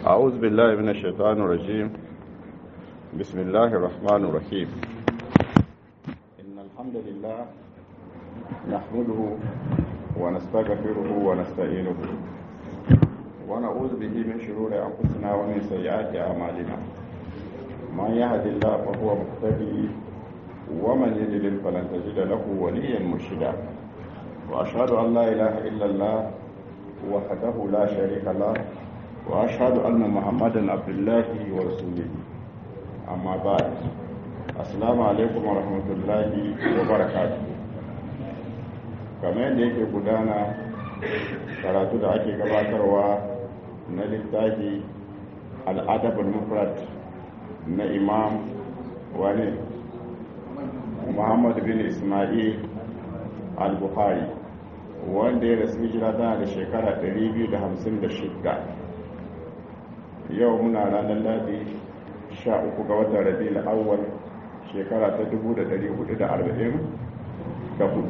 أعوذ بالله من الشيطان الرجيم بسم الله الرحمن الرحيم إن الحمد لله نحمده ونستغفره ونستعينه ونعوذ به من شرور أنفسنا ومن سيئات أعمالنا من يهد الله فهو مهتدي ومن يضلل فلن تجد له وليا مرشدا وأشهد أن لا إله إلا الله وحده لا شريك له وأشهد أن محمدا عبد الله ورسوله أما بعد السلام عليكم ورحمة الله وبركاته kamar yadda yake gudana karatu da ake gabatarwa na littafi al'adabul mufrad na imam wani muhammad bin ismail al-bukhari wanda ya rasu hijira tana da shekara 256 yau muna ranar ladi 13 ga watan rabi awwal shekara ta 1444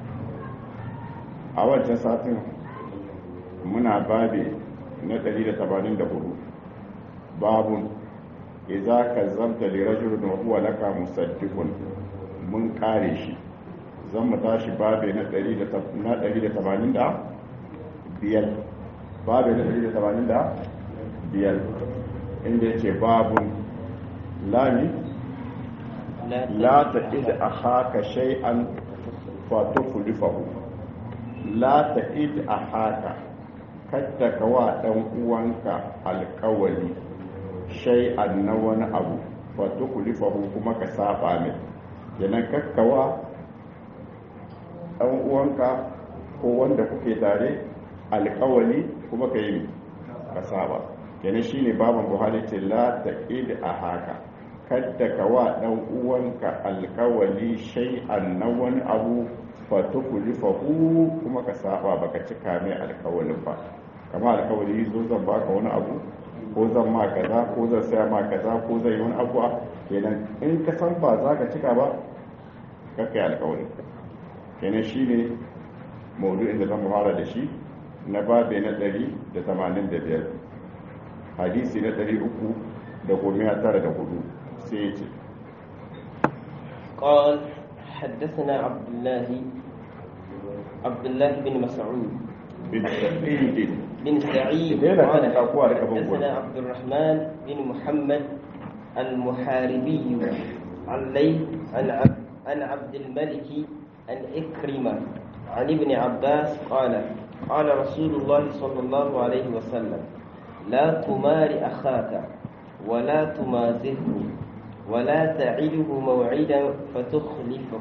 a wancan satin muna babe na 184 babun iza ka zamta da rajulun wa huwa laka musaddiqun mun kare shi zan mu tashi babe na 185 babe na 185 inda yake babun lami la ta ida a haka shay'an fatukulifahu la ta ida a haka kadda ka wa ɗan uwanka alkawali shay'an na wani abu fatukulifahu kuma ka saba mai kenan kakkawa ɗan uwanka ko wanda kuke tare alkawali kuma ka yi ka saba kenan shine baban buhari ce la taqid a haka kadda ka wa ɗan uwanka alkawali shay'an na wani abu fatukulifahu kuma ka saba baka cika mai alkawalin ba kama alkawali zo zan baka wani abu ko zan ma kaza ko zan saya ma kaza ko zan yi wani abu kenan in ka san ba za ka cika ba kakka yi alkawali kenan shi ne maudu'in da zan fara da shi na babe na 185 hadisi na 300 da goma tara da hudu sai ya ce قال حدثنا عبد الله عبد الله بن مسعود bin sa'id بن سعيد Idan yana قال kan kakuwa da kafin حدثنا عبد الرحمن بن محمد المحاربي عن ليث عن عبد عن عبد الملك عن إكرمة عن ابن عباس قال قال رسول الله صلى الله عليه وسلم لا تمار أخاك ولا تمازهه ولا تعده موعدا فتخلفه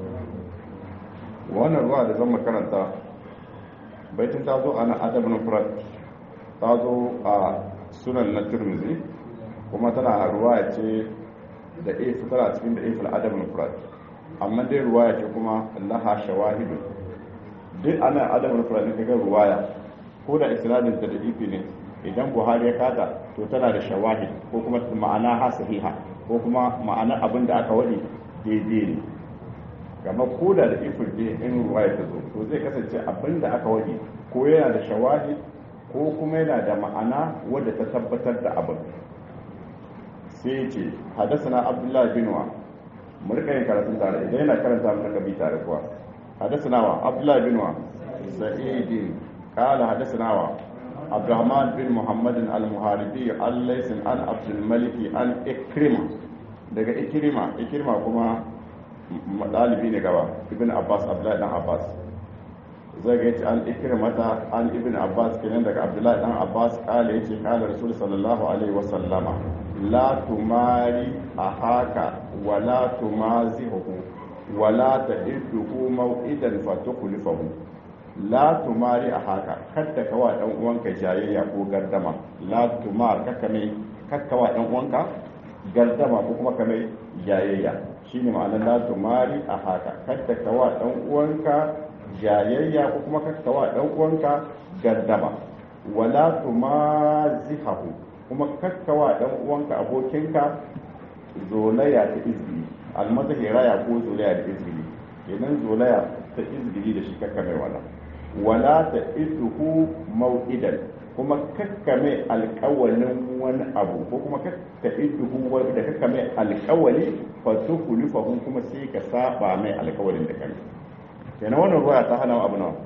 wannan ruwa da zan makaranta baitin ta zo ana adabin furat ta zo a sunan na turmizi kuma tana ruwa ce da ifi tana cikin da ifil adabin furat amma dai ruwaya ce kuma laha shawahidu duk ana adabin furat ne kaga ruwaya ko da isnadin ta da ifi ne idan buhari ya kada to tana da shawahid ko kuma ma'ana ha sahiha ko kuma ma'ana abin da aka wadi daidai ne gama ko da da ifin ne in ruwaya ta zo to zai kasance abin da aka wadi ko yana da shawahid ko kuma yana da ma'ana wadda ta tabbatar da abin sai ce hadasana abdullahi bin wa mu rika yin karatun tare idan yana karanta mu rika bi tare kuwa hadasana wa abdullahi bin wa sa'idin qala hadasana wa abdurrahman bin muhammadin al-muharibi al-laysin an abdul maliki an ikrima daga ikrima ikrima kuma dalibi ne gaba ibn abbas abdullahi dan abbas zai ga yace an ikrimata an ibn abbas kenan daga abdullahi dan abbas kala yace kala rasul sallallahu alaihi wa sallama la tumari ahaka wa la tumazihu wa la ta'idhu maw'idan fatukhlifahu la tumari ahaka kadda kawa dan uwanka jayayya ko gardama la tumar kaka mai kakkawa dan uwanka gardama ko kuma kamar jayayya shine ma'anar la tumari ahaka kadda kawa dan uwanka jayayya ko kuma kakkawa dan uwanka gardama wala tumazihahu kuma kakkawa dan uwanka abokinka zolaya ta izgili almazahi raya ko zolaya da izgili kenan zolaya ta izgili da shi kakka mai wala wala ta iduhu mau'idan kuma kakkame alƙawalin wani abu ko kuma kakkaɓe duhu wani da kakkame alƙawali fato kulifahun kuma sai ka saba mai alƙawalin da kai kenan wannan ruwa ta hana abu nawa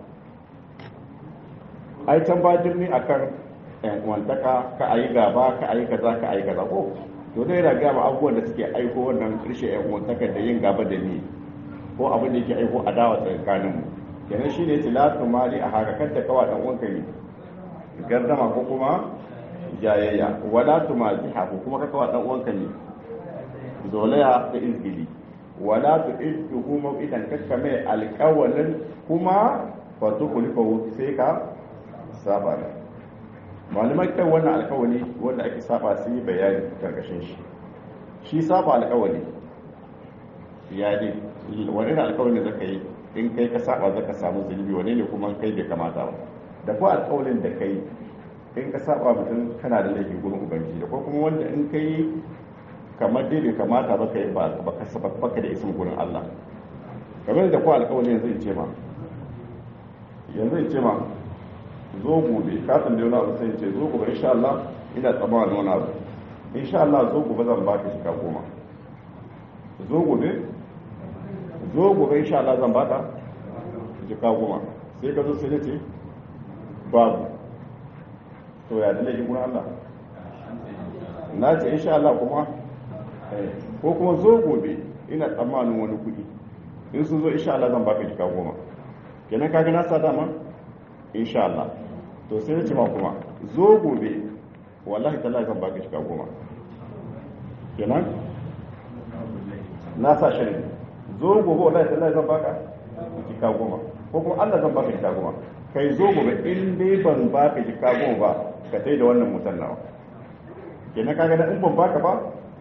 ai can ba dirni akan wantaka ka ayi gaba ka ayi kaza ka ayi kaza ko to dai yana gaba abubuwan da suke aiko wannan rishe yan wantaka da yin gaba da ni ko abin da yake aiko adawa tsakaninmu kenan shine tilatu mali a haka kanta kawa dan uwanka ne gardama ko kuma jayayya wala tumaziha ko kuma kaka wa dan uwanka ne zolaya da izgili wala tu'idduhu maw'idan kakka mai alƙawalin kuma fa tukhlifu sai ka saba da malamai kan wannan alƙawali wanda ake saba su yi bayani karkashin shi shi saba alƙawali ya ne wani alƙawali zaka yi in kai ka saba zaka samu zunubi wane ne kuma kai bai kamata ba da ko alƙawalin da kai in ka saba mutum kana da laifi gurin ubangiji da ko kuma wanda in kai kamar dai bai kamata ba kai ba ka saba baka da isin gurin Allah kamar da ko alƙawalin yanzu in ce ma yanzu in ce ma zo gobe ka san da wani abu sai in ce zo gobe insha Allah ina tsammanin wani abu insha Allah zo gobe zan baka shi ka goma zo gobe zo gobe insha Allah zan baka jika goma sai ka zo sai na ce babu to ya dalilin gurin Allah na ce insha Allah kuma ko kuma zo gobe ina tsammanin wani kudi in sun zo insha Allah zan baka jika goma kenan kaga na sa dama insha Allah to sai nace ma kuma zo gobe wallahi tallahi zan baka jika goma kenan na sa shirin zo gobe wallahi tallahi zan baka jika goma ko kuma Allah zan baka jika goma kai zo gobe in dai ban baka jika goma ba ka tai da wannan mutan nawa kenan kaga da in ban baka ba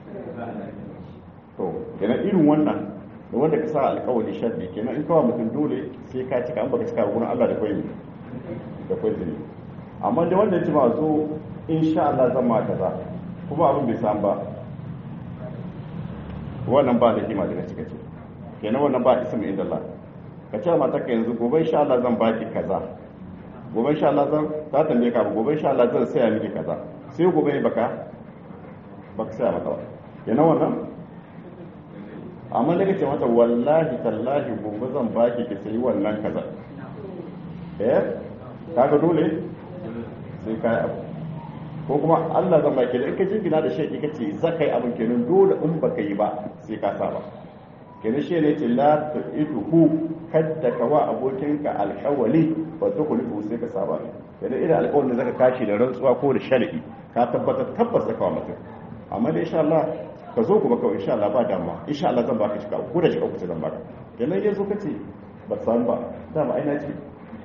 to kenan irin wannan da wanda ka sa alkawari sharri kenan in kawo mutum dole sai ka cika an baka cika gurin Allah da kwai da kwai zini amma da wanda ya ci ma zo insha Allah zan ma kaza kuma abin bai san ba wannan ba da kima daga cika ce kenan wannan ba ismi inda Allah ka ce mata ka yanzu gobe insha Allah zan baki kaza gobe insha Allah zan ta tambaye ka gobe insha Allah zan saya miki kaza sai gobe ne baka baka saya mata ba kenan wannan amma da kace mata wallahi tallahi gobe zan baki ki sayi wannan kaza eh kaga dole sai kai abu ko kuma Allah zan baki da in ka jingina da shi kace zakai abin kenan dole in baka yi ba sai ka saba kenan shi ne ce la tu'iduhu kadda ka wa abokinka alƙawali ba ta kulifu sai ka saba kenan idan alƙawarin da zaka kashi da rantsuwa ko da shar'i ka tabbatar tabbas da kawo mutum amma da insha Allah ka zo kuma kawai insha Allah ba damuwa insha Allah zan baka shiga ko da shiga uku zan baka kenan ya zo kace ba san ba dama ai na ce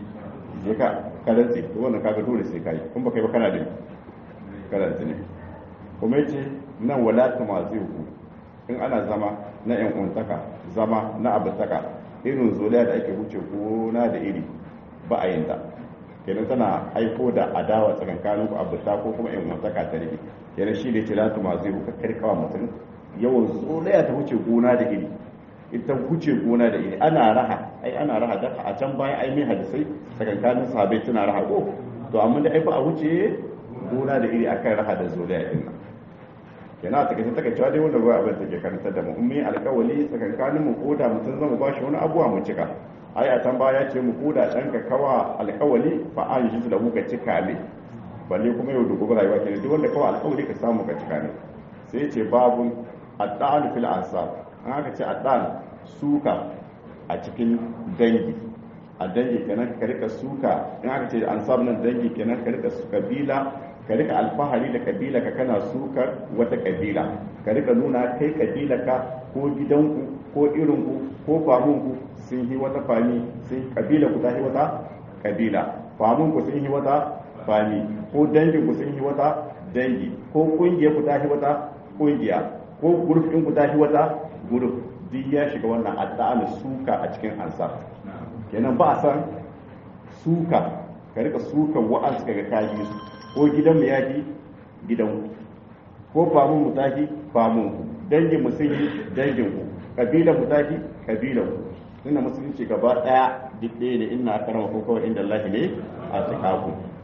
je ka karanci to wannan kaga dole sai kai kun ba kai ba kana da karanci ne kuma yace nan wala tumazihu in ana zama na yan untaka zama na abutaka irin zoliya da ake wuce gona da iri ba a yin ta kenan tana aiko da adawa tsakankanin ku abuta ko kuma yan untaka ta rike kenan shi ne tilatu ma zai ka karkawa mutum yawan zoliya ta wuce gona da iri ita wuce gona da iri ana raha ai ana raha da a can baya ai mai hadisai tsakankanin sahabbai tana raha ko to amma da ai ba a wuce gona da iri akan raha da zoliya din nan yana ta kace take cewa dai wannan ruwa abin take karanta da mu ummi alkawali tsakankanin mu koda mutum zama ba shi wani abuwa mu cika ai a can baya ce mu koda dan ka kawa alkawali fa an ji da muka cika ne balle kuma yau da gobe rayuwa kenan duk wanda kawa alkawali ka samu ka cika ne sai ce babun addan fil ansab an aka ce addan suka a cikin dangi a dangi kenan ka rika suka in aka ce ansab nan dangi kenan ka rika kabila ka rika alfahari da kabila ka kana sukar wata kabila ka rika nuna kai kabila ka ko gidanku ko irinku ko famunku sun yi wata fami sun kabila ku ta yi wata kabila famunku sun yi wata fami ko danginku sun yi wata dangi ko kungiyar ku ta yi wata kungiya ko gurfin ku ta yi wata guruf duk ya shiga wannan adda'an suka a cikin ansa kenan ba a san suka ka rika sukan wa'ansu kaga kayi su ko gidanmu ya fi gidanku ko famun mu tafi famun ku dangin mu sun yi dangin ku kabilan mu tafi kabilan ku ina musulunci gaba daya duk ɗaya ne ina karama ko kawai inda Allah ne a tsakaku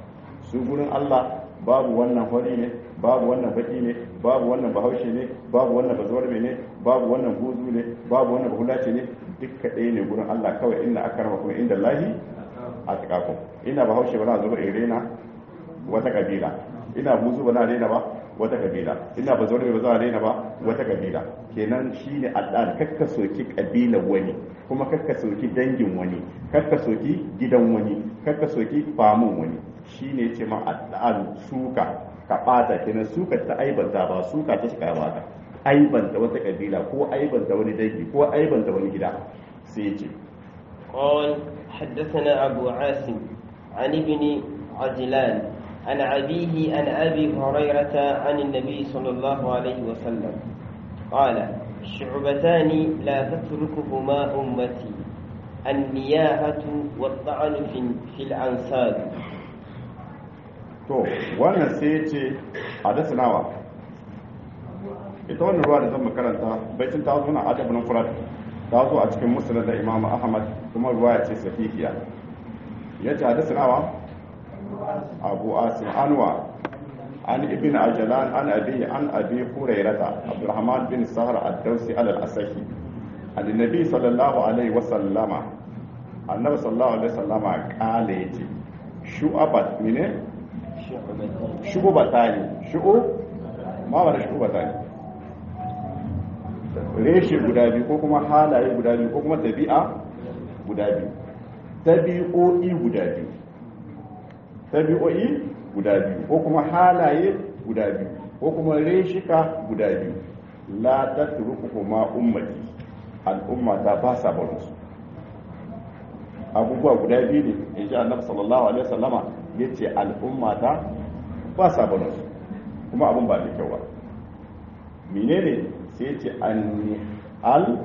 su gurin Allah babu wannan hori ne babu wannan baki ne babu wannan bahaushe ne babu wannan bazuwar ne babu wannan buzu ne babu wannan bahulace ne dukka ɗaya ne gurin Allah kawai inna akarma kuma inda lahi a tsakakon ina bahaushe ba na zuba irena wata kabila ina buzu ba na rena ba wata kabila ina ba zaure ba za a rena ba wata kabila kenan shine al'ad kakka soki kabila wani kuma kakka soki dangin wani kakka soki gidan wani kakka soki famun wani shine ce ma al'ad suka ka bata kenan suka ta aibanta ba suka ta shiga ba aibanta wata kabila ko aibanta wani dangi ko aibanta wani gida sai ce قال حدثنا أبو عاصم عن ابن عجلان عن أبيه عن أبي هريرة عن النبي صلى الله عليه وسلم قال شعبتان لا تتركهما أمتي النياهة والطعن في, في الأنساب to wannan sai ya ce hadasa nawa ita wannan ruwa da zan makaranta baitin ta zo na adabin furat ta zo a cikin musulun da imam ahmad kuma ruwa ya ce sahihiya ya ce hadasa nawa abu asim anwa an ibn ajalan an abi an abi hurairata abdurrahman bin sahar ad-dawsi al-asahi annabi sallallahu alaihi wa sallama annabi sallallahu alaihi wa sallama kale yace shu'abat mine shu'ubatani shu'u ma wala shu'ubatani reshe guda biyu ko kuma halaye guda biyu ko kuma tabi'a guda biyu tabi'o'i guda biyu tabi'o'i guda biyu ko kuma halaye guda biyu ko kuma reshika guda biyu la tatrukuhuma ummati al'umma ta ba sa barin su abubuwa guda biyu ne in ji annabi sallallahu alaihi wasallama yace al'umma ta ba sa barin su kuma abun ba da kyau ba menene sai ce al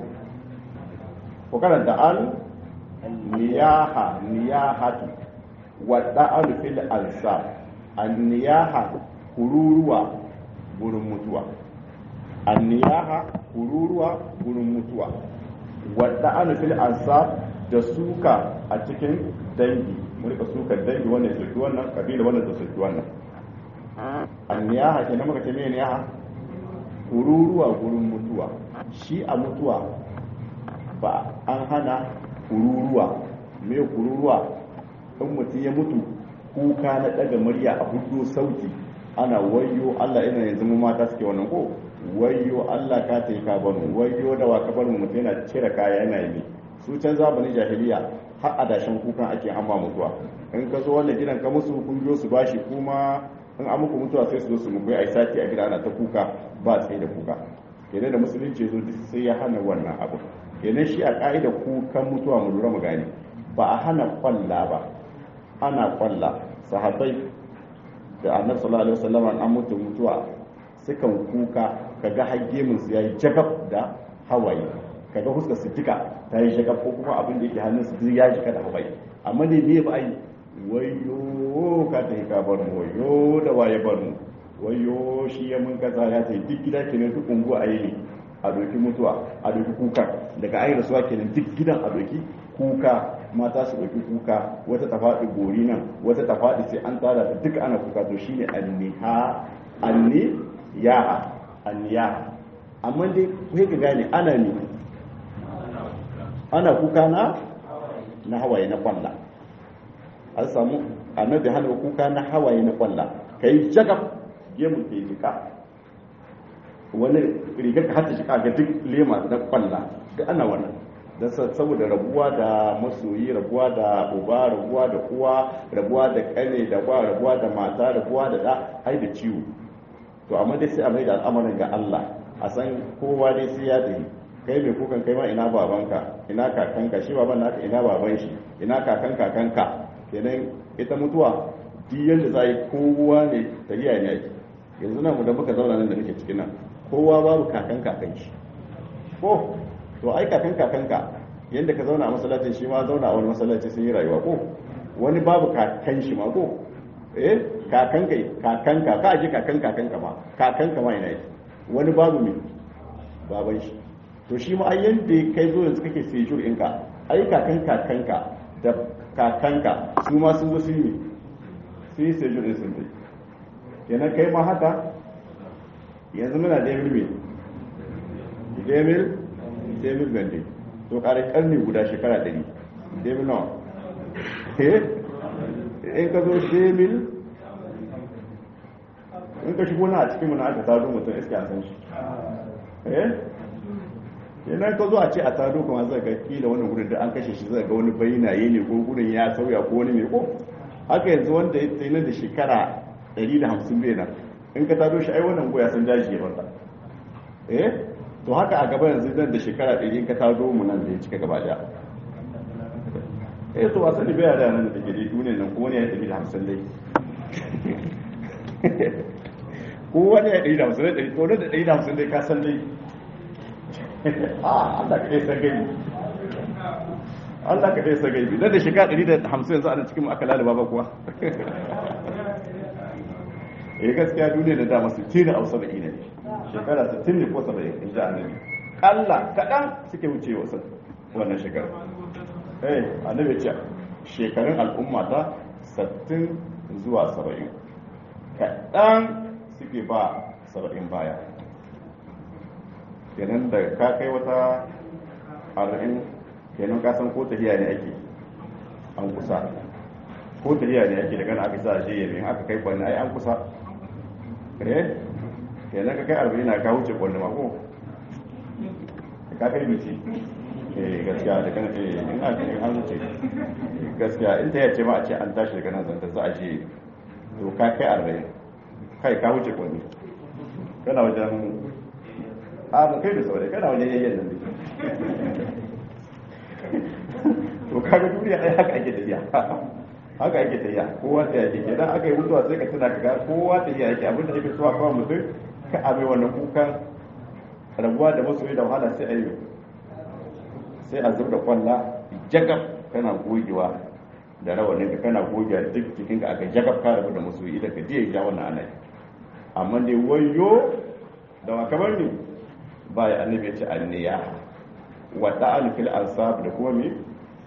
ko karanta al niyaha niyahatu wadda alfil ansa an niyaha kururuwa gurin mutuwa an niyaha kururuwa gurin mutuwa wadda alfil ansa da suka a cikin dangi murka suka dangi wannan soki wannan kabila wannan da soki wannan an niyaha kenan muka ce me niyaha kururuwa gurin mutuwa shi a mutuwa ba an hana kururuwa me kururuwa in mutum ya mutu kuka na daga murya a hudu sauti ana wayo Allah ina yanzu mu mata suke wannan ko wayo Allah ka ta yi ka banu wayo da wa ka bar mu mutum yana cire kaya yana yi su can zamanin jahiliya har adashin kukan ake amma mutuwa in ka zo wannan gidan ka musu kun biyo su bashi kuma in an muku mutuwa sai su zo su muku ai sati a gida ana ta kuka ba tsaye da kuka kenan da musulunci zo duk sai ya hana wannan abu kenan shi a ka'ida kukan mutuwa mu lura mu gane ba a hana kwalla ba ana kwalla sahabbai da annabi sallallahu alaihi wasallam an mutu mutuwa sukan kuka kaga hagge mun su yayi jagab da hawaye kaga huskar su duka ta yi jagab ko kuma abin da yake hannun su ya jika da hawaye amma ne me ba ai wayo ka ta yi ka bar mu wayo da waye bar mu wayo shi ya mun kaza ya ta duk gida kenan duk ungu a yi ne a doki mutuwa a doki kuka daga ayi rasuwa kenan duk gidan a doki kuka mata su doki kuka wata ta faɗi gori nan wata ta faɗi sai an tsara ta duka ana kuka to shine anniha anni yaha anniyaha amma dai kai ka gane ana ne ana kuka na na hawaye na kwalla an samu annabi hana kuka na hawaye na kwalla kai jagab gemun ke jika wani rigar ka hata shika ga duk lema na kwalla duk ana wannan don saboda rabuwa da masoyi rabuwa da uba rabuwa da uwa rabuwa da kane da kwa rabuwa da mata rabuwa da da ai da ciwo to amma dai sai a mai da al'amarin ga Allah a san kowa dai sai ya tafi kai mai kukan kai ma ina babanka ina kakanka shi baban naka ina baban shi ina kakan kakanka kenan ita mutuwa duk yadda za a yi kowa ne tafiya ne ake yanzu nan da muka zauna nan da muke cikin nan kowa babu kakan kakan shi ko to ai kakan kakanka yadda ka zauna a masallacin shi ma zauna a wani masallaci sun yi rayuwa ko wani babu kakan shi ma ko eh kakan kai kakanka ka ji kakan kakanka ma kakanka ma ina yi wani babu me baban shi to shi ma ai yanda kai zo yanzu kake sejur ɗinka ai kakan kakanka da kakanka su ma sun zo sun yi sai sai jure sun dai kenan kai ma haka yanzu muna da yamil me demil demil bende to kare karni guda shekara 100 demil nawa eh in ka zo demil in ka shigo na a cikin muna aka tado mutum iska a san shi eh idan ka zo a ce a tado kuma zai ga kila wani gudun da an kashe shi zai ga wani bayyanaye ne ko gudun ya sauya ko wani mai ko haka yanzu wanda ya tsaye da shekara 150 bai nan in ka tado shi ai wannan goya san daji ya barka eh to haka a gaba yanzu nan da shekara 100 in ka tado mu nan da ya cika gaba daya eh to wasan da bai da nan da take dai duniyar nan ko wani ya 150 dai ko wani ya 150 dai ko da 150 dai ka san dai ah Allah ka san gani Allah ka san gani da da shekara 150 yanzu ana cikin aka lalaba ba kuwa eh gaskiya duniya da dama 60 a 70 ne shekara 60 ne ko 70 in ji annabi Allah kadan suke wuce wasu wannan shekara eh annabi ce shekarun al'umma ta 60 zuwa 70 kadan suke ba 70 baya kenan da ka kai wata 40 kenan ka san ko tafiya ne ake an kusa ko tafiya ne ake daga aka sa shi yamin aka kai kwanne ai an kusa eh kenan ka kai arba'in na ka wuce kwanne mako ka kai bici eh gaskiya da kan eh in aka in an wuce gaskiya in ta yace ma a ce an tashi daga nan zanta za a je to ka kai arba'in kai ka wuce kwanne kana wajen a ba kai da saurayi kana wajen yayyan nan to kaga duniya ai haka ake tafiya haka ake tafiya kowa ta yake kenan aka yi mutuwa sai ka tuna ka ga kowa ta yake abin da yake suwa kawai mutum ka abe wannan kukan rabuwa da masoyi da wahala sai a yi sai a zubda kwalla jagab kana gogewa da rawanin ka kana gogewa duk jikin ka aka jagab ka rabu da masoyi idan ka je ya wannan ana amma dai wayo da wa kamar ni ba ya annabi ya ce anniya wa ta'al fil ansab da kuma me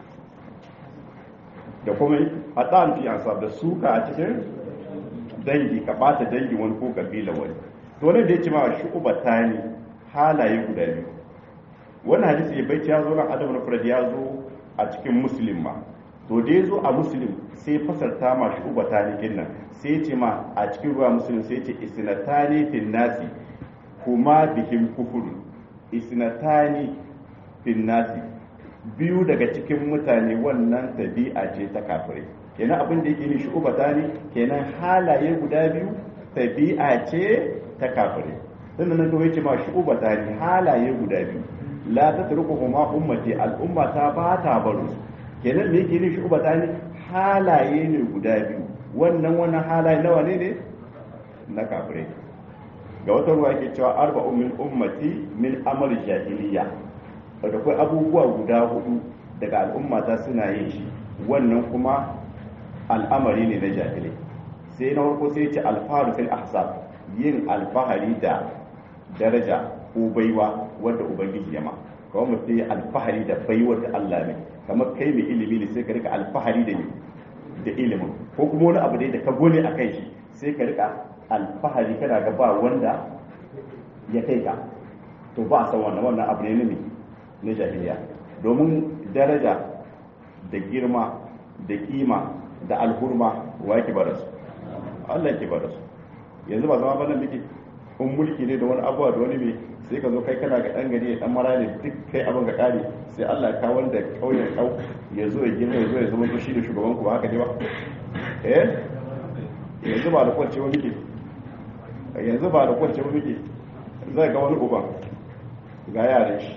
da kuma a ta'al fi ansab da suka a cikin dangi ka bata dangi wani ko kabila wani to wannan da yake ma shu'uba tani halaye guda biyu wannan hadisi ya bai ya zo ran adam na farad ya zo a cikin muslim ma to da ya zo a muslim sai fasarta ma shu'uba tani kinnan sai ce ma a cikin ruwa muslim sai ce isnatani fil nasi kuma bihim kufur isnatani fil nasi biyu daga cikin mutane wannan tabi'a ce ta kafirai kenan abin da yake ni shu'ubata ne kenan halaye guda biyu tabi'a ce ta kafirai sannan nan kawai ce ma shu'ubata ne halaye guda biyu la ta turku kuma ummati al'umma ta ba ta baro kenan me yake ni shu'ubata ne halaye ne guda biyu wannan wannan halaye nawa ne ne na kafirai ga wata ruwa yake cewa arba'u min ummati min amal jahiliya da akwai abubuwa guda hudu daga al'ummata suna yin shi wannan kuma al'amari ne na jahilai sai na farko sai ce alfaharu fil ahsab yin alfahari da daraja ko baiwa wanda ubangiji ya ma kawai mutum ya alfahari da baiwar da Allah ne kamar kai mai ilimi ne sai ka rika alfahari da da ilimin ko kuma wani abu da ka gole a kai shi sai ka rika alfahari kana ga ba wanda ya kai ka to ba a san wannan wannan abu ne ne na jahiliya domin daraja da girma da kima da alhurma wa yake bada su Allah yake bada su yanzu ba zama bana miki in mulki ne da wani abuwa da wani mai sai ka zo kai kana ga dan gari dan mara ne duk kai abin ga kare sai Allah ya kawo wanda kauyen kau ya zo ya girma ya zo ya zama shi da shugaban ku ba haka ne ba eh yanzu ba da kwance wani ke yanzu ba da kwance wani ke zai ga wani uba ga yaran shi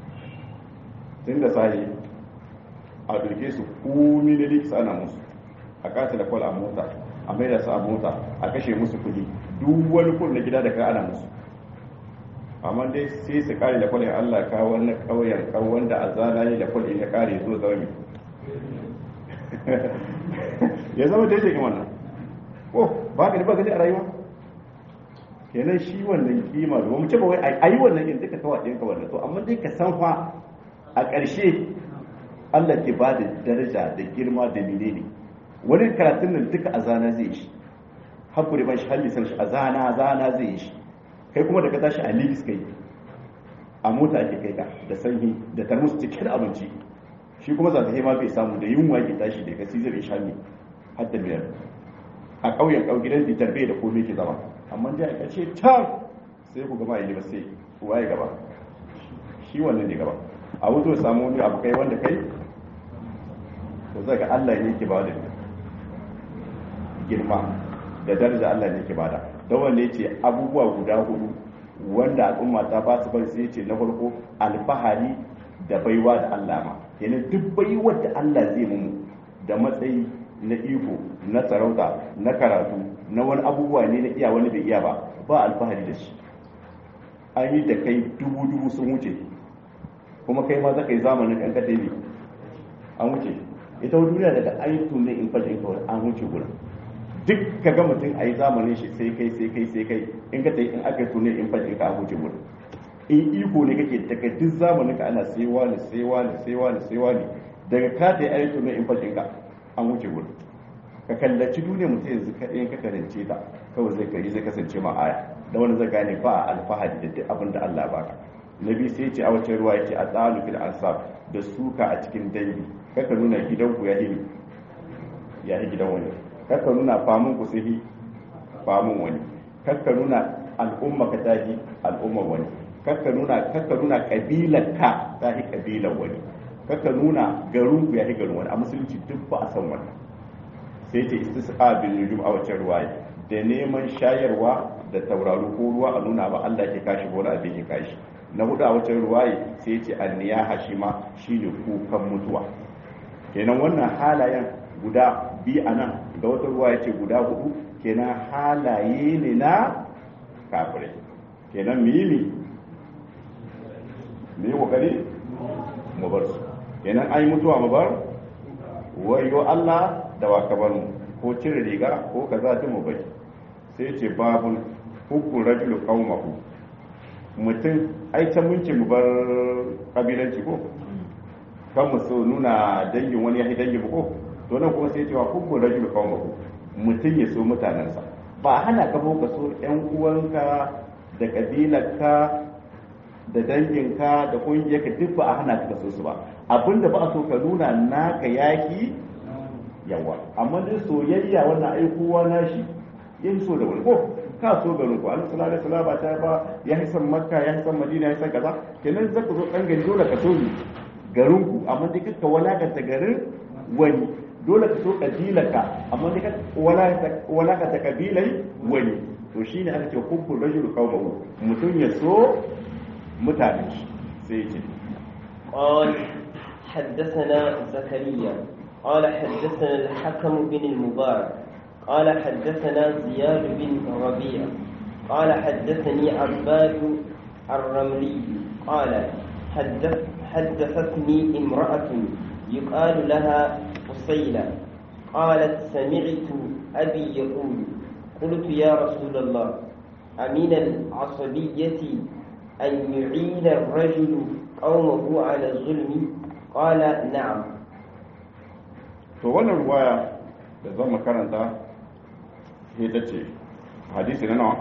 tun da sahi a duke su kumi da likis ana musu a kasa da kwal a mota a mai da su a mota a kashe musu kudi duk wani kun na gida da ka ana musu amma dai sai su kare da kwalin allah ka wani kauyen kawon da a zana ne da kwalin ya kare zo zama ya zama daidai ga wannan ko ba ka ba gani a rayuwa kenan shi wannan kima da mu ce ba wai a yi wannan yin duka kawai ɗinka wannan to amma dai ka san fa a ƙarshe Allah ke ba da daraja da girma da menene wani karatun nan duka a zana zai shi hakuri ban shi hallisan shi a zana zana zai shi kai kuma da ka tashi a libis kai a mota ake kai ka da sanyi da tarmus cike da abinci shi kuma za ta ma bai samu da yunwa ke tashi da kasi zai sha ne har da biyar a ƙauyen ƙau gidan bitar bai da komai ke zama amma dai a ƙarshe can sai ku gama yi ba sai uwa ya gaba shi wannan ne gaba a wuto samu wani abu kai wanda kai to zai ga Allah ne ke ba da girma da daraja Allah ne ke bada don wanne ce abubuwa guda hudu wanda al'umma ta ba su bari sai ce na farko alfahari da baiwa da Allah ma yana duk baiwar da Allah zai mu da matsayi na iko na sarauta na karatu na wani abubuwa ne na iya wani bai iya ba ba alfahari da shi an yi da kai dubu dubu sun wuce kuma kai ma zaka yi zamanin kan kade ne an wuce ita duniya daga ayyukan ne in fajin kawai an wuce gurin duk ka ga mutum a yi zamanin shi sai kai sai kai sai kai in ka tayi in aka yi tunai in fajin ka a huce gudu in iko ne kake daga duk zamanin ka ana sai wani sai wani sai wani sai wani daga ka tayi ayi tunai in fajin ka an huce gudu ka kallaci duniya mutum yanzu ka ɗayan ka karance ta kawai zai kari zai kasance ma aya da wani zai gane ba a alfahari da duk abin da Allah baka nabi sai ce a wacce ruwa yake a tsalu fil ansab da suka a cikin dangi kaka nuna gidanku ya yi ya yi gidan wani kakka nuna famun ku sihi famun wani kakka nuna al'umma ka tahi al'ummar wani kakka nuna kakka nuna kabilar ka tahi kabilar wani kakka nuna garin ku yahi garin wani a musulunci duk ba a san wannan sai ce istisqa bil nujum a wacce ruwaya da neman shayarwa da tauraro ko ruwa a nuna ba Allah ke kashi ko abin ke kashi na hudu a wacce ruwaya sai ce anniyaha shi ma shine kukan mutuwa kenan wannan halayen guda biyu a nan da wata ruwa ya ce guda hudu kenan halaye ne na kafirai kenan mu yi ne mu yi kokari mu bar su kenan an yi mutuwa mu bar wayo Allah da wa bar mu ko cire riga ko kaza ta mu bai sai ce babun hukun rajulu qaumahu mutum ai can mun ce mu bar kabilanci ko kan mu so nuna dangin wani ya dangin mu ko to nan kuma sai cewa hukun rajul qaumahu mutum ya so mutanensa ba hana ka ka so yan uwanka da kabilarka da danginka da kungiyarka duk ba a hana ka so su ba abinda ba a so ka nuna naka yaki yawa amma dai soyayya wannan ai kowa nashi yin so da wani ko ka so garin ku annabi sallallahu alaihi wasallam ba ta ba ya hisan makka ya hisan madina ya hisan kaza kenan zaka zo dan gari dole ka so garin ku amma dai kaka walakanta garin wani dole ka so kabilarka amma dai ka walakanta kabilai wani to shine aka ce hubbul rajul qawmahu mutum ya so mutane shi sai ce قال حدثنا زكريا قال حدثنا الحكم بن المبارك قال حدثنا زياد بن ربيع قال حدثني عباد الرملي قال حدث حدثتني امرأة يقال لها قصيلة قالت سمعت أبي يقول قلت يا رسول الله أمن العصبية أن يعين الرجل قومه على الظلم قال نعم to wannan ruwaya da zan makaranta ita ce hadisi na nawa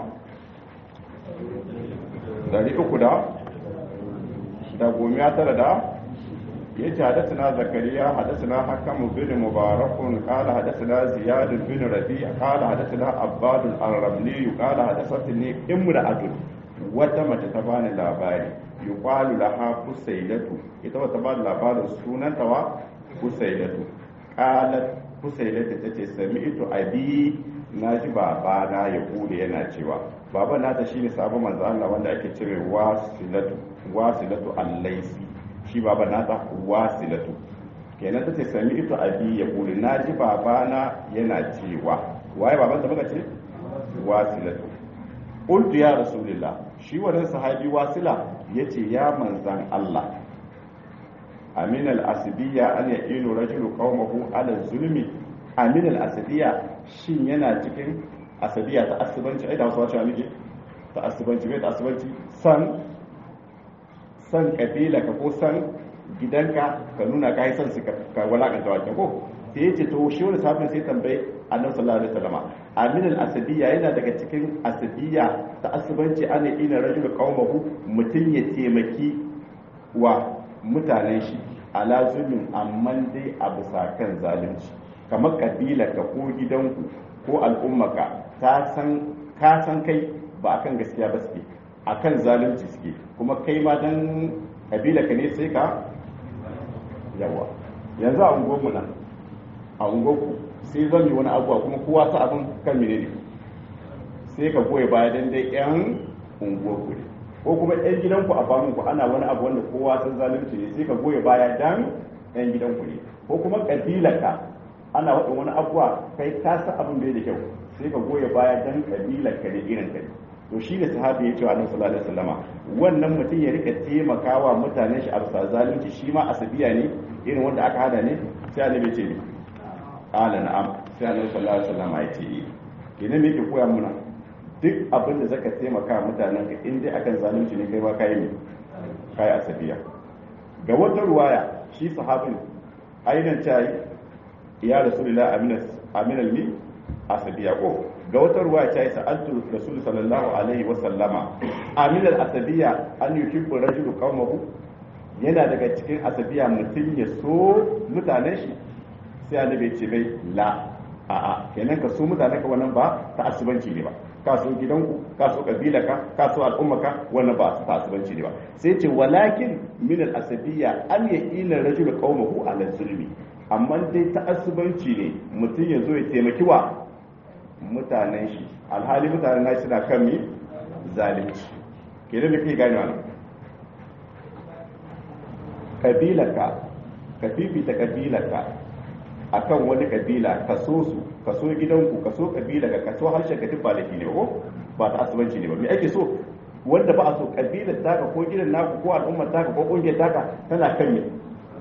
dari uku da da gomiya tara da ya ce hadasina zakariya hadasina hakamu bin mubarakun kala hadasina ziyad bin rabi kala hadasina abbadul arrabni kala hadasatni imra'atun wata mace ta bani labari yuqalu laha fusailatu ita wata bani labarin sunanta wa fusailatu qalat fusailatu tace sami'tu abi naji baba na ya kule yana cewa baba nata shine sabon manzo Allah wanda ake cire wasilatu wasilatu al-laisi shi baba nata wasilatu kenan tace sami'tu abi ya kule naji baba na yana cewa waye baban ta muka ce wasilatu qultu ya rasulullah shi wannan sahabi wasila yace ya manzan Allah amin al-asbiya an yaqinu rajulu qaumahu ala zulmi amin al-asbiya shin yana cikin asabiya ta asibanci ai da wasu wacewa nake ta asibanci mai ta asibanci san san kabila ka ko san gidanka ka nuna ka yi san su ka walakanta wajen ko sai ya ce to shi wani sahabin sai tambaye annabi sallallahu alaihi wasallam amin al-asabiyya yana daga cikin asabiyya ta asubanci ana ina rajul qaumahu mutun ya taimaki wa mutanen shi ala zulmin amma dai a bisa kan zalunci kamar kabilarka ko gidanku ko al'ummaka ta san ka san kai ba akan gaskiya ba suke akan zalunci suke kuma kai ma dan kabilarka ne sai ka yawa yanzu a unguwarmu nan a unguwarku sai zan yi wani abuwa kuma kowa sa abin kan mene ne sai ka goya baya dan dai yan unguwarku ne ko kuma yan gidanku a ku ana wani abu wanda kowa san zalunci ne sai ka goya baya dan yan gidanku ne ko kuma kabilarka ana waɗin wani abuwa kai ka san abin bai da kyau sai ka goya baya dan kabilarka da irin kai to shi da sahabi ya ce wa annabi sallallahu alaihi wasallama wannan mutum ya rika taimakawa mutanen shi a bisa zalunci shi ma asabiya ne irin wanda aka hada ne sai annabi ya ce qala na'am sai annabi sallallahu alaihi wasallama ya ce kenan me yake koya muna duk abin da zaka taimaka mutanen ka in dai akan zalunci ne kai ma kai ne kai asabiya ga wata ruwaya shi sahabin ainihin tayi ya rasulullah aminas aminal mi asabiya ko ga wata ruwa ta yi sa'altu rasul sallallahu alaihi wa sallama aminal asabiya an yuhibbu rajulu qaumahu yana daga cikin asabiya mutum ya so mutanen shi sai annabi ya ce bai la a a kenan ka so mutanen ka wannan ba ta asubanci ne ba ka so gidanku ka so kabilaka ka so al'ummaka wannan ba ta asubanci ne ba sai ce walakin min al asabiya an ya ila rajulu qaumahu ala zulmi amma dai ta asubanci ne mutum ya zo ya taimaki wa mutanen shi alhali mutanen na suna kan mi zalunci kenan da kai gane wannan kabilarka ka fifita kabilarka akan wani kabila ka so su ka so gidanku ka so kabilarka ka so harshen ka duk ba laifi ne ko ba ta asubanci ne ba me ake so wanda ba a so kabilar taka ko gidan naku ko al'ummar taka ko kungiyar taka tana kan me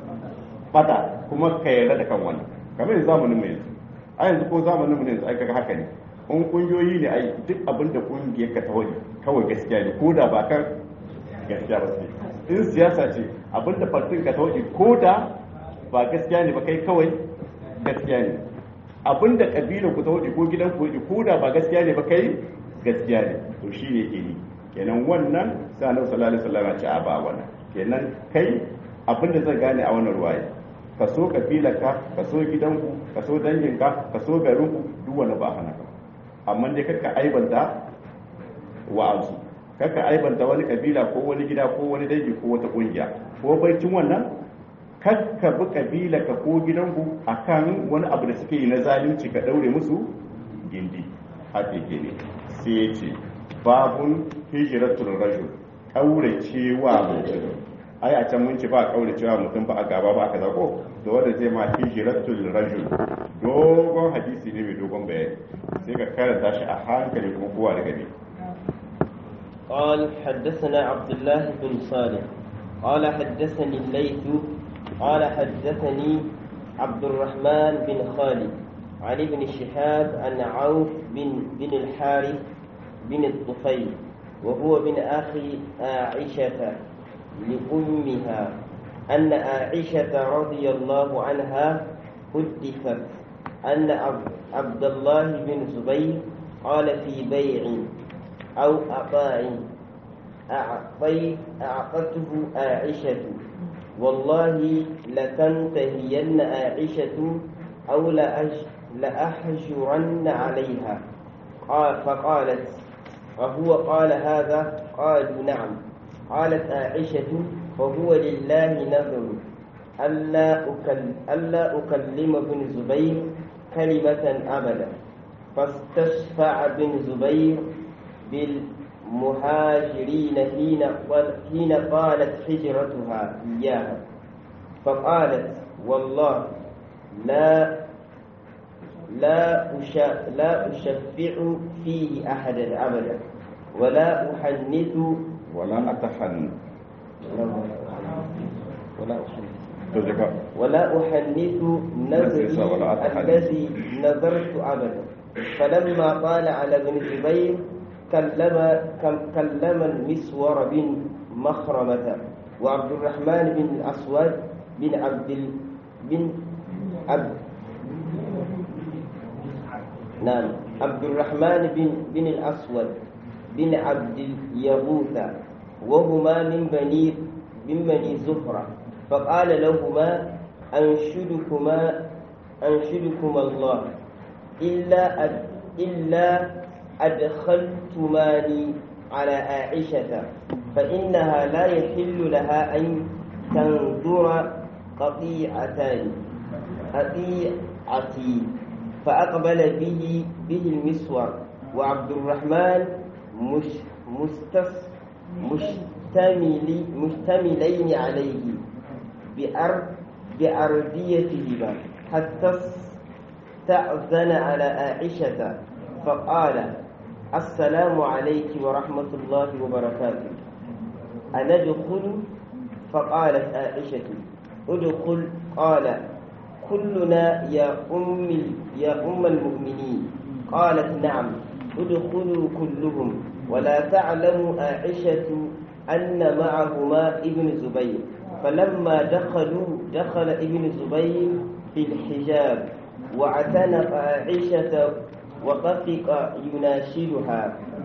fata kuma ka yarda da kan wannan kamar yanzu zamanin mu yanzu a yanzu ko zamanin mu yanzu ai kaga haka ne in kungiyoyi ne ai duk abin da kungiyar ka ta wani kawai gaskiya ne ko da ba kan gaskiya ba sai in siyasa ce abin da fartin ka ta wani ko da ba gaskiya ne ba kai kawai gaskiya ne abin da kabilar ku ta wani ko gidan ku ko da ba gaskiya ne ba kai gaskiya ne to shi ne ke ni kenan wannan sai annabi sallallahu alaihi wasallam ya ce a ba wannan kenan kai abin da zai gane a wannan ruwaya ka so kabilarka ka so gidanku ka so danginka ka so garinku duk wani ba hana ka amma dai kakka aibanta wa'azu kakka aibanta wani kabila ko wani gida ko wani dangi ko wata kungiya ko baicin wannan kakka bi kabilarka ko gidanku akan wani abu da suke yi na zalunci ka daure musu gindi haka ke ne sai ya ce babun hijiratul rajul kauracewa mutum ai a can mun ci ba kaure cewa mutum ba a gaba ba aka zako da wanda zai ma hijratul rajul dogon hadisi ne mai dogon bayani sai ka karanta shi a hankali kuma kowa da gani قال حدثنا عبد الله بن صالح قال حدثني الليث قال حدثني عبد الرحمن بن خالد عن ابن شهاب عن عوف بن بن الحارث بن الطفيل وهو من أخي عائشة لأمها أن عائشة رضي الله عنها حدثت أن عبد الله بن زبير قال في بيع أو أطاع أعطيت أعطته عائشة والله لتنتهين عائشة أو لأج لأحجرن عليها قال فقالت وهو قال هذا قالوا نعم قالت عائشة وهو لله نذر ألا أكل ألا أكلم بن زبير كلمة أبدا فاستشفع بن زبير بالمهاجرين حين حين قالت هجرتها إياها فقالت والله لا لا لا أشفع فيه أحدا أبدا ولا أحنث ولا أتحن ولا أحنث تذكر ولا أحنث نذري ولا أتحنث. الذي نذرت أبدا فلما طال على ابن زبير كلم كم- كلم المسور بن مخرمة وعبد الرحمن بن الأسود بن عبد ال- بن عبد نعم عبد الرحمن بن بن الأسود بن عبد اليغوث وهما من بني من بني زهرة فقال لهما أنشدكما أنشدكما الله إلا أد إلا أدخلتماني على عائشة فإنها لا يحل لها أن تنظر قطيعتان قطيعتي فأقبل به به المسور وعبد الرحمن مش مستس مشتمل مشتملين عليه بأر بأرديتهما حتى استأذن على عائشة فقال السلام عليك ورحمة الله وبركاته أندخل فقالت عائشة ادخل قال كلنا يا أم يا أم المؤمنين قالت نعم ادخلوا كلهم ولا تعلم عائشة أن معهما ابن زبير فلما دخلوا دخل ابن زبير في الحجاب واعتنق عائشة وطفق يناشدها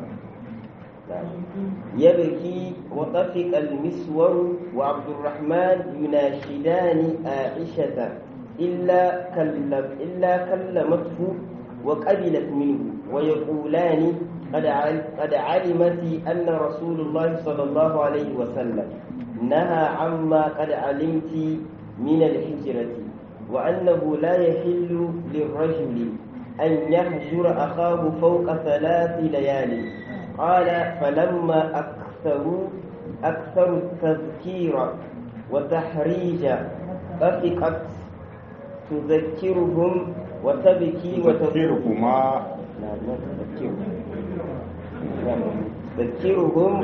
يبكي وطفق المسور وعبد الرحمن يناشدان عائشة إلا كلم إلا كلمته وقبلت منه ويقولان قد قد علمت أن رسول الله صلى الله عليه وسلم نهى عما قد علمت من الحجرة وأنه لا يحل للرجل أن يهجر أخاه فوق ثلاث ليال قال فلما أكثروا أكثروا التذكير وتحريج طفقت تذكرهم وتبكي تذكركما لا لا تذكرهم تذكرهم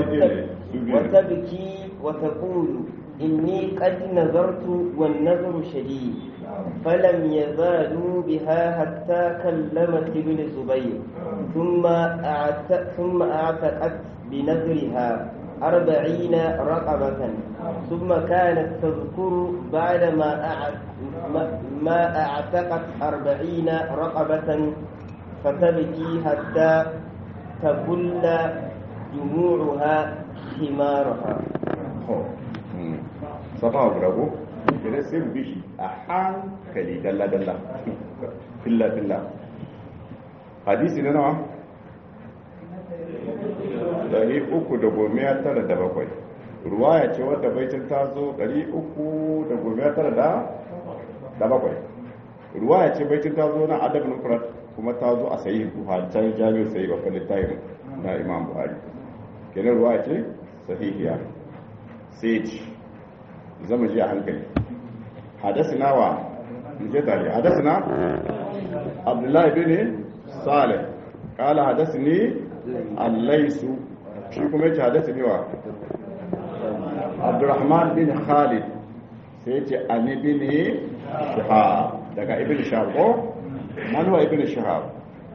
وتبكي وتقول إني قد نظرت والنظر شديد فلم يزالوا بها حتى كلمت ابن الزبير ثم أعت... ثم أعتقت بنذرها أربعين رقبة ثم كانت تذكر بعدما أعت... ما أعتقت أربعين رقبة فتبكي حتى تبل دموعها حمارها sama guda ko idan sai mu bishi a hankali dalla dalla filla filla hadisi na nawa dari uku da gomiya tara da bakwai ruwaya ce wadda baitin ta zo dari uku da gomiya tara da da bakwai ruwaya ce baitin ta zo na adab nufrat kuma ta zo a sayi buhari ta jami'ar sayi babban littafin na imam buhari kenan ruwaya ce sahihiya sai ce zama ji a hankali hadasina wa je tare hadasina abdullahi bin salih kala hadasini allaisu shi kuma yace hadasini wa abdurrahman bin khalid sai yace ani bin shihab daga ibn shihab ko man huwa ibn shihab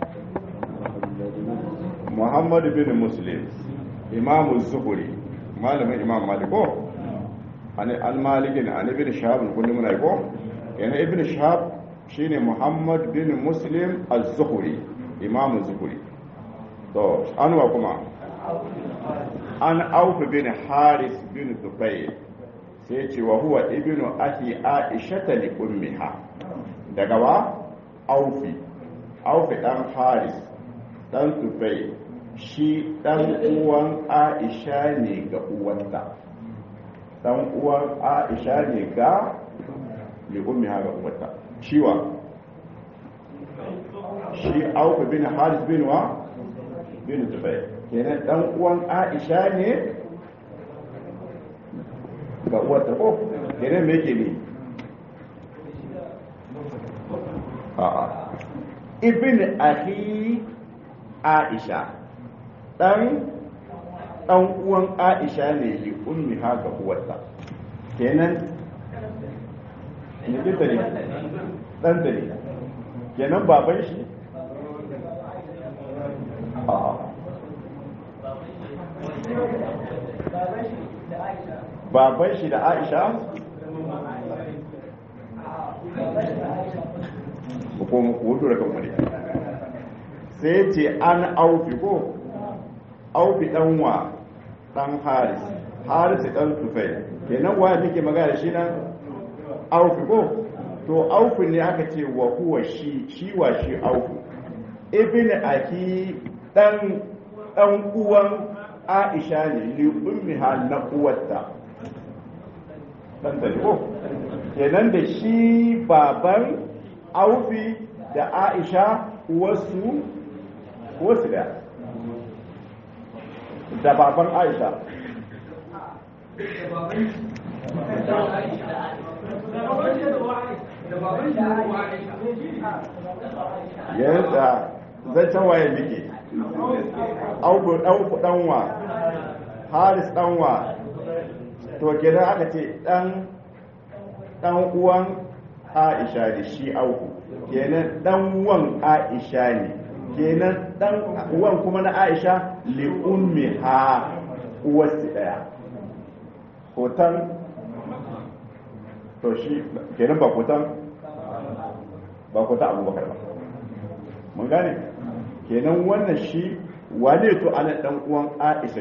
muhammad bin muslim imamu zuhuri malamin imam malik ko an al-malikin an ibn shahab kullum muna ko yana ibn shahab shine muhammad bin muslim az-zuhri imam az-zuhri to anwa kuma an auf bin haris bin tufayl sai ce wa huwa ibnu akhi aisha li ummiha daga wa aufi aufi dan haris dan tufayl shi dan uwan aisha ne ga uwarta dan uwan aisha ne ga li ummiha ga uwarta shiwa shi auku bin haris bin wa bin zubair kenan dan uwan aisha ne ga uwarta ko kenan me yake ne a'a ibn akhi aisha dan dan uwan aisha ne li ummi ha ga uwarta kenan ne da ne dan da ne kenan baban shi baban shi da aisha ko mu ko da kan wani sai ce an aufi ko aufi dan wa dan haris haris dan tufai kenan wa nake magana shi nan aufi ko to aufi ne aka ce wa huwa shi shi wa shi aufi ibn aki dan dan uwan aisha ne li ummiha na uwarta dan da ko kenan da shi baban aufi da aisha wasu wasu da da baban aisha yadda zancen waye biki auku ɗauku ɗanwa haris ɗanwa to kenan aka ce ɗan ɗan uwan aisha da shi auku kenan ɗan uwan aisha ne kenan ɗan uwan kuma na aisha li ummi ha uwarsu ɗaya hoton to shi kenan ba hoton ba hoton abubakar ba mun gane kenan wannan shi wane to ana dan uwan aisha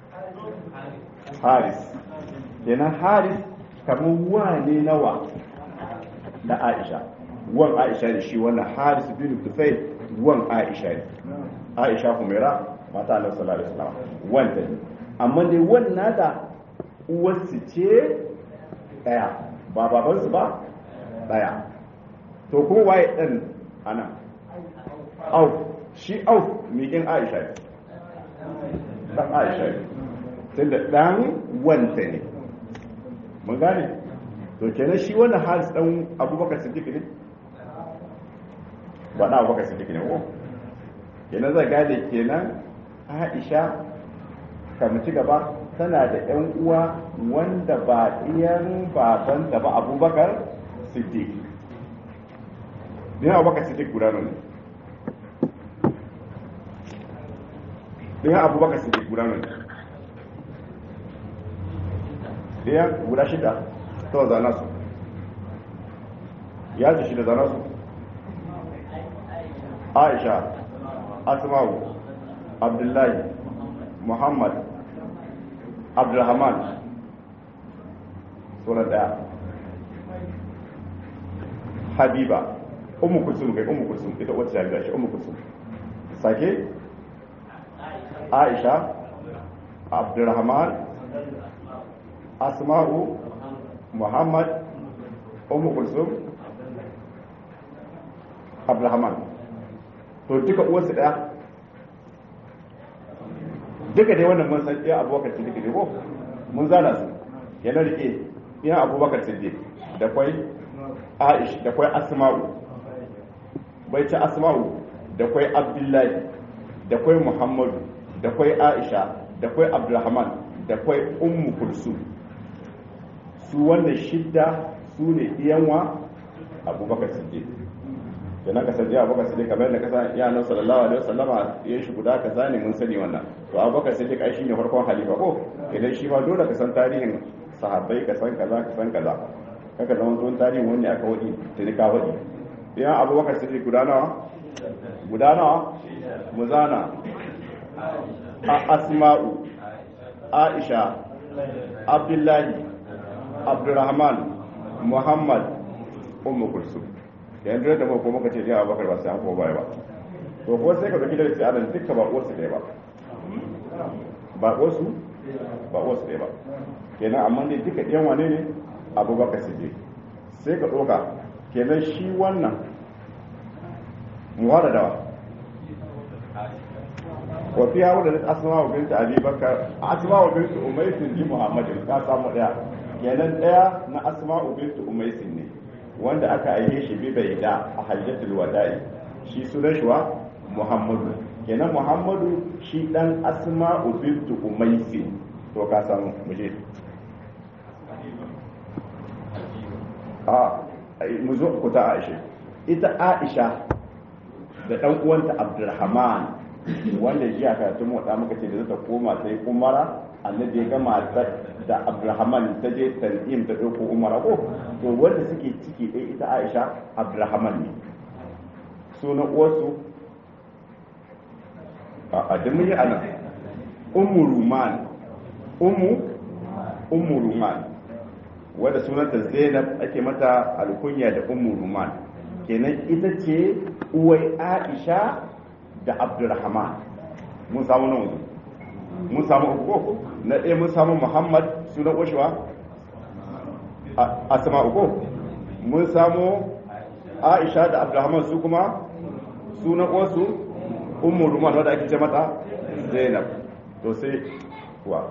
haris kenan haris kamar wane nawa na aisha wan aisha ne shi wannan haris bin tufai wan aisha ne aisha humaira mata annabi sallallahu alaihi wasallam wanda ne amma dai wannan nata uwarsu ce daya ba babansu ba daya to kuma waye dan ana auf shi auf miƙin aisha ne dan aisha ne tunda dan wanta ne mun gane to kenan shi wannan haris dan abubakar siddiq ne ba na abubakar siddiq ne ko kenan zai gane kenan aisha kamar ci gaba tana da yan uwa wanda ba iyan babanta ba abubakar siddiq ne abubakar siddiq guda ne ɗaya abubakar su ke guda mai ɗaya guda shida ta zana su ya ce shida zana su aisha asma'u abdullahi muhammad abdulrahman sunan ɗaya habiba umu kusum kai umu kusum ita wacce ya gashi umu kusum sake aisha abdurrahman asma'u muhammad umu kulsum abdurrahman to duka uwarsu daya duka dai wannan mun san iya abubakar siddiq ne ko mun zana su yana rike iya abubakar siddiq da kwai aish da kwai asma'u bai ci asma'u da kwai abdullahi da kwai muhammadu da kwai aisha da kwai abdulrahman da kwai ummu kulsum su wannan shidda su ne iyanwa abubakar siddiq da na kasance abubakar siddiq kamar da kasa ya nan sallallahu alaihi wasallama ya shi guda kaza ne mun sani wannan to abubakar siddiq ai shine farkon halifa ko idan shi ma dole ka san tarihin sahabbai ka san kaza ka san kaza kaka zama tsohon tarihin wani aka wadi tuni ka wadi idan abubakar siddiq guda nawa guda nawa muzana asma'u aisha abdullahi abdurrahman muhammad ummu kulsum yanzu da ko muka ce ya abakar ba sai an ko baya ba to ko sai ka dauki da sai anan dukkan ba uwarsu ɗaya ba ba uwarsu ba uwarsu ɗaya ba kenan amma dai duka ɗayan wane ne abubakar siddiq sai ka ɗauka kenan shi wannan muhara dawa وفيها ولدت أسماء بنت أبي بكر أسماء بنت أميس دي محمد ka samu daya kenan daya na Asma'u bint Umays ne wanda aka aihe shi bi bai da a hajjatul wada'i shi sunan shi wa Muhammadu kenan Muhammadu shi dan Asma'u bint Umays to ka samu muje a mu zo ku ta Aisha ita Aisha da dan uwanta Abdulrahman wanda jiya karatun motsa muka ce da zata koma sai umara annabi ya gama da abdulrahman ta je tan'im ta ɗauko umara ko to wanda suke ciki ɗaya ita aisha abdulrahman ne sunan uwarsu a da mun yi anan ummu ruman ummu ummu ruman wadda sunanta zainab ake mata alkunya da ummu ruman kenan ita ce uwai aisha da abdurrahman mun samu nan wanzu mun samu uku na ɗaya mun samu muhammad sunan washewa asma uku mun samu aisha da abdurrahman su kuma sunan wasu ummu ruman wadda ake ce mata zainab to sai wa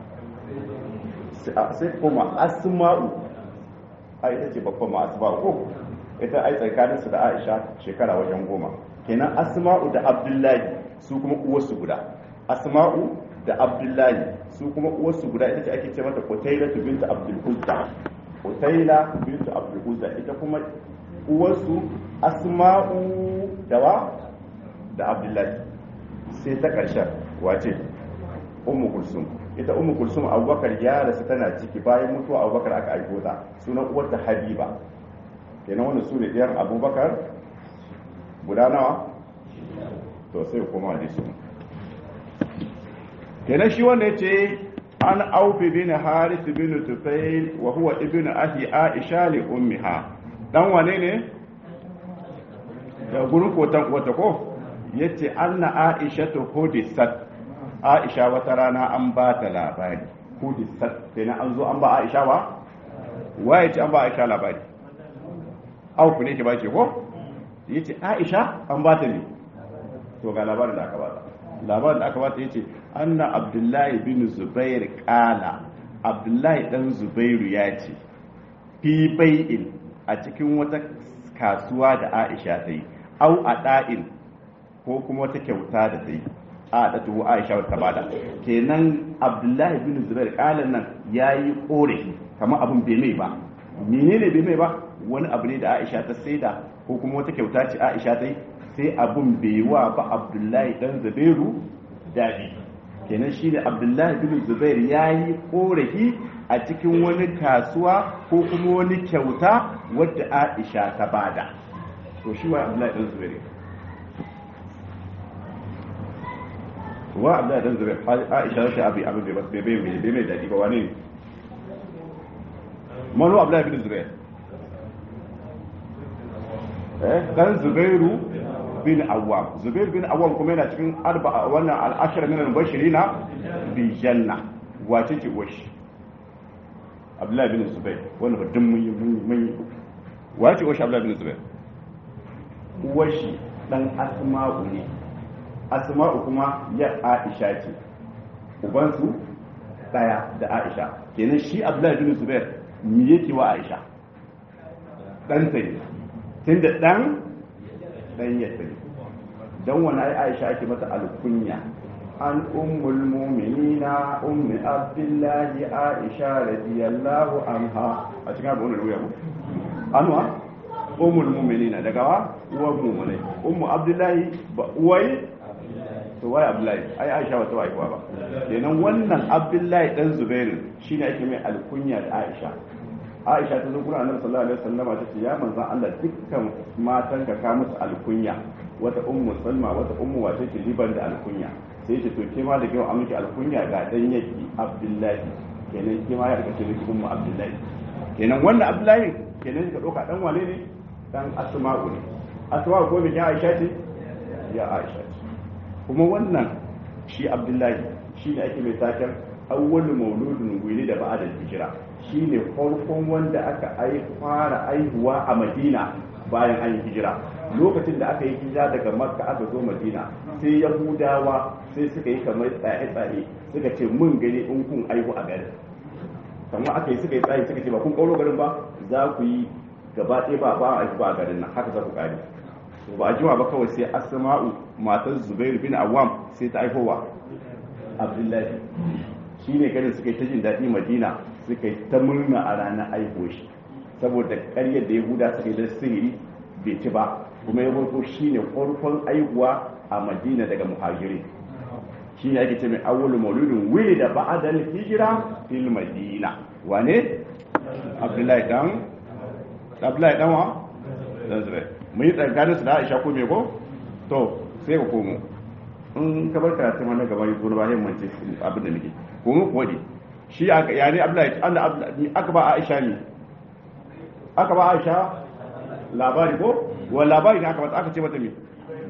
sai kuma asma'u a ita ce babban ma asma'u ko ita ai tsakaninsu da aisha shekara wajen goma kenan asma'u da abdullahi su kuma uwarsu guda asma'u da abdullahi su kuma uwarsu guda ita ce ake ce mata kutaila bintu abdul uzza kutaila bintu abdul uzza ita kuma uwarsu asma'u da wa da abdullahi sai ta ƙarshen wace ummu kulsum ita ummu kulsum abubakar ya rasu tana ciki bayan mutuwa abubakar aka aiko ta sunan uwarta habiba kenan wanda su ne ɗiyar abubakar guda nawa to sai kuma da su kenan shi wanda ya ce an aufi bin haris bin tufail wa huwa ibn ahi aisha li ummiha dan wane ne da gurin kotan wata ko yace anna aisha to hudisat aisha wata rana an ba ta labari hudisat kenan an zo an ba aisha ba waye ce an ba aisha labari auku ne ke ba ce ko yace aisha an ba ta ne to ga labarin da aka ba ta labarin da aka ba ta yace anna abdullahi bin zubair kala abdullahi dan zubairu ya ce fi bai'in a cikin wata kasuwa da aisha ta yi au a da'in ko kuma wata kyauta da ta yi a da tuhu aisha wata bada kenan abdullahi bin zubair kalan nan ya yi korafi kamar abin bai mai ba menene bai mai ba wani abu ne da aisha ta saida ko kuma wata kyauta ce aisha ta yi sai abin bai wa ba abdullahi dan zubairu daɗi kenan shi ne abdullahi bin zubair ya yi korafi a cikin wani kasuwa ko kuma wani kyauta wadda aisha ta bada to shi wa abdullahi dan zubair wa abdullahi dan zubair aisha ta abi abin bai bai bai bai mai daɗi ba wani ne manu abdullahi bin zubair eh dan zubairu bin awwam zubair bin awwam kuma yana cikin arba wannan al'ashar min al-bashirina bi janna wace ce washi abdullahi bin zubair wannan duk mun yi mun yi wace washi abdullahi bin zubair washi dan asma'u ne asma'u kuma ya aisha ce ubansu daya da aisha kenan shi abdullahi bin zubair me yake wa aisha dan sai tunda dan dan ya tafi dan wani ai Aisha ake mata alkunya an ummul mu'minina ummi abdullahi Aisha radiyallahu anha a cikin abu wannan ruya mu anwa ummul mu'minina daga wa uwar mu'minai ummu abdullahi ba uwai to wai abdullahi ai Aisha wata wai ba kenan wannan abdullahi dan zubairu shine ake mai alkunya da Aisha aisha ta zo kuna annabi sallallahu alaihi wasallama ta ce ya manzon Allah dukkan matan ka ka musu alkunya wata ummu salma wata ummu wace ce liban da alkunya sai ce to ke ma da kyau an miki alkunya ga dan yaki abdullahi kenan ke ma ya rika ce miki ummu abdullahi kenan wannan abdullahi kenan ka doka dan wane ne dan asma'u ne asma'u ko me ya aisha ce ya aisha ce kuma wannan shi abdullahi shi ne ake mai taken awwalu mauludun wili da ba'da hijira shine farkon wanda aka fara aihuwa a madina bayan an yi hijira lokacin da aka yi hijira daga makka aka zo madina sai yahudawa sai suka yi kamar tsaye-tsaye suka ce mun gani in kun aihu a garin kamar aka yi suka yi tsaye suka ce ba kun kauro garin ba za ku yi gaba ɗaya ba ba aihu ba a garin nan haka za ku kare ba a jima ba kawai sai asma'u matar zubair bin awam sai ta aihowa abdullahi shi ne ganin suka yi ta jin daɗi madina suka yi ta murna a ranar aiko shi saboda karyar da yahuda suka yi da sihiri bai ci ba kuma ya farko shi ne farkon aihuwa a madina daga muhajiri shi ne ake ce mai awwalu mauludin wili da ba'adal hijira fil madina wane abdullahi dan abdullahi dan wa dan zubair mun yi tsakanin su da aisha ko me ko to sai ka komo in ka bar karatu ma na gaba yi zo na bayan mance abin da nake ko mu kuwa ne shi aka ya ne abdullahi Allah abdullahi aka ba Aisha ne aka ba Aisha labari ko wa labari ne aka ba aka ce mata me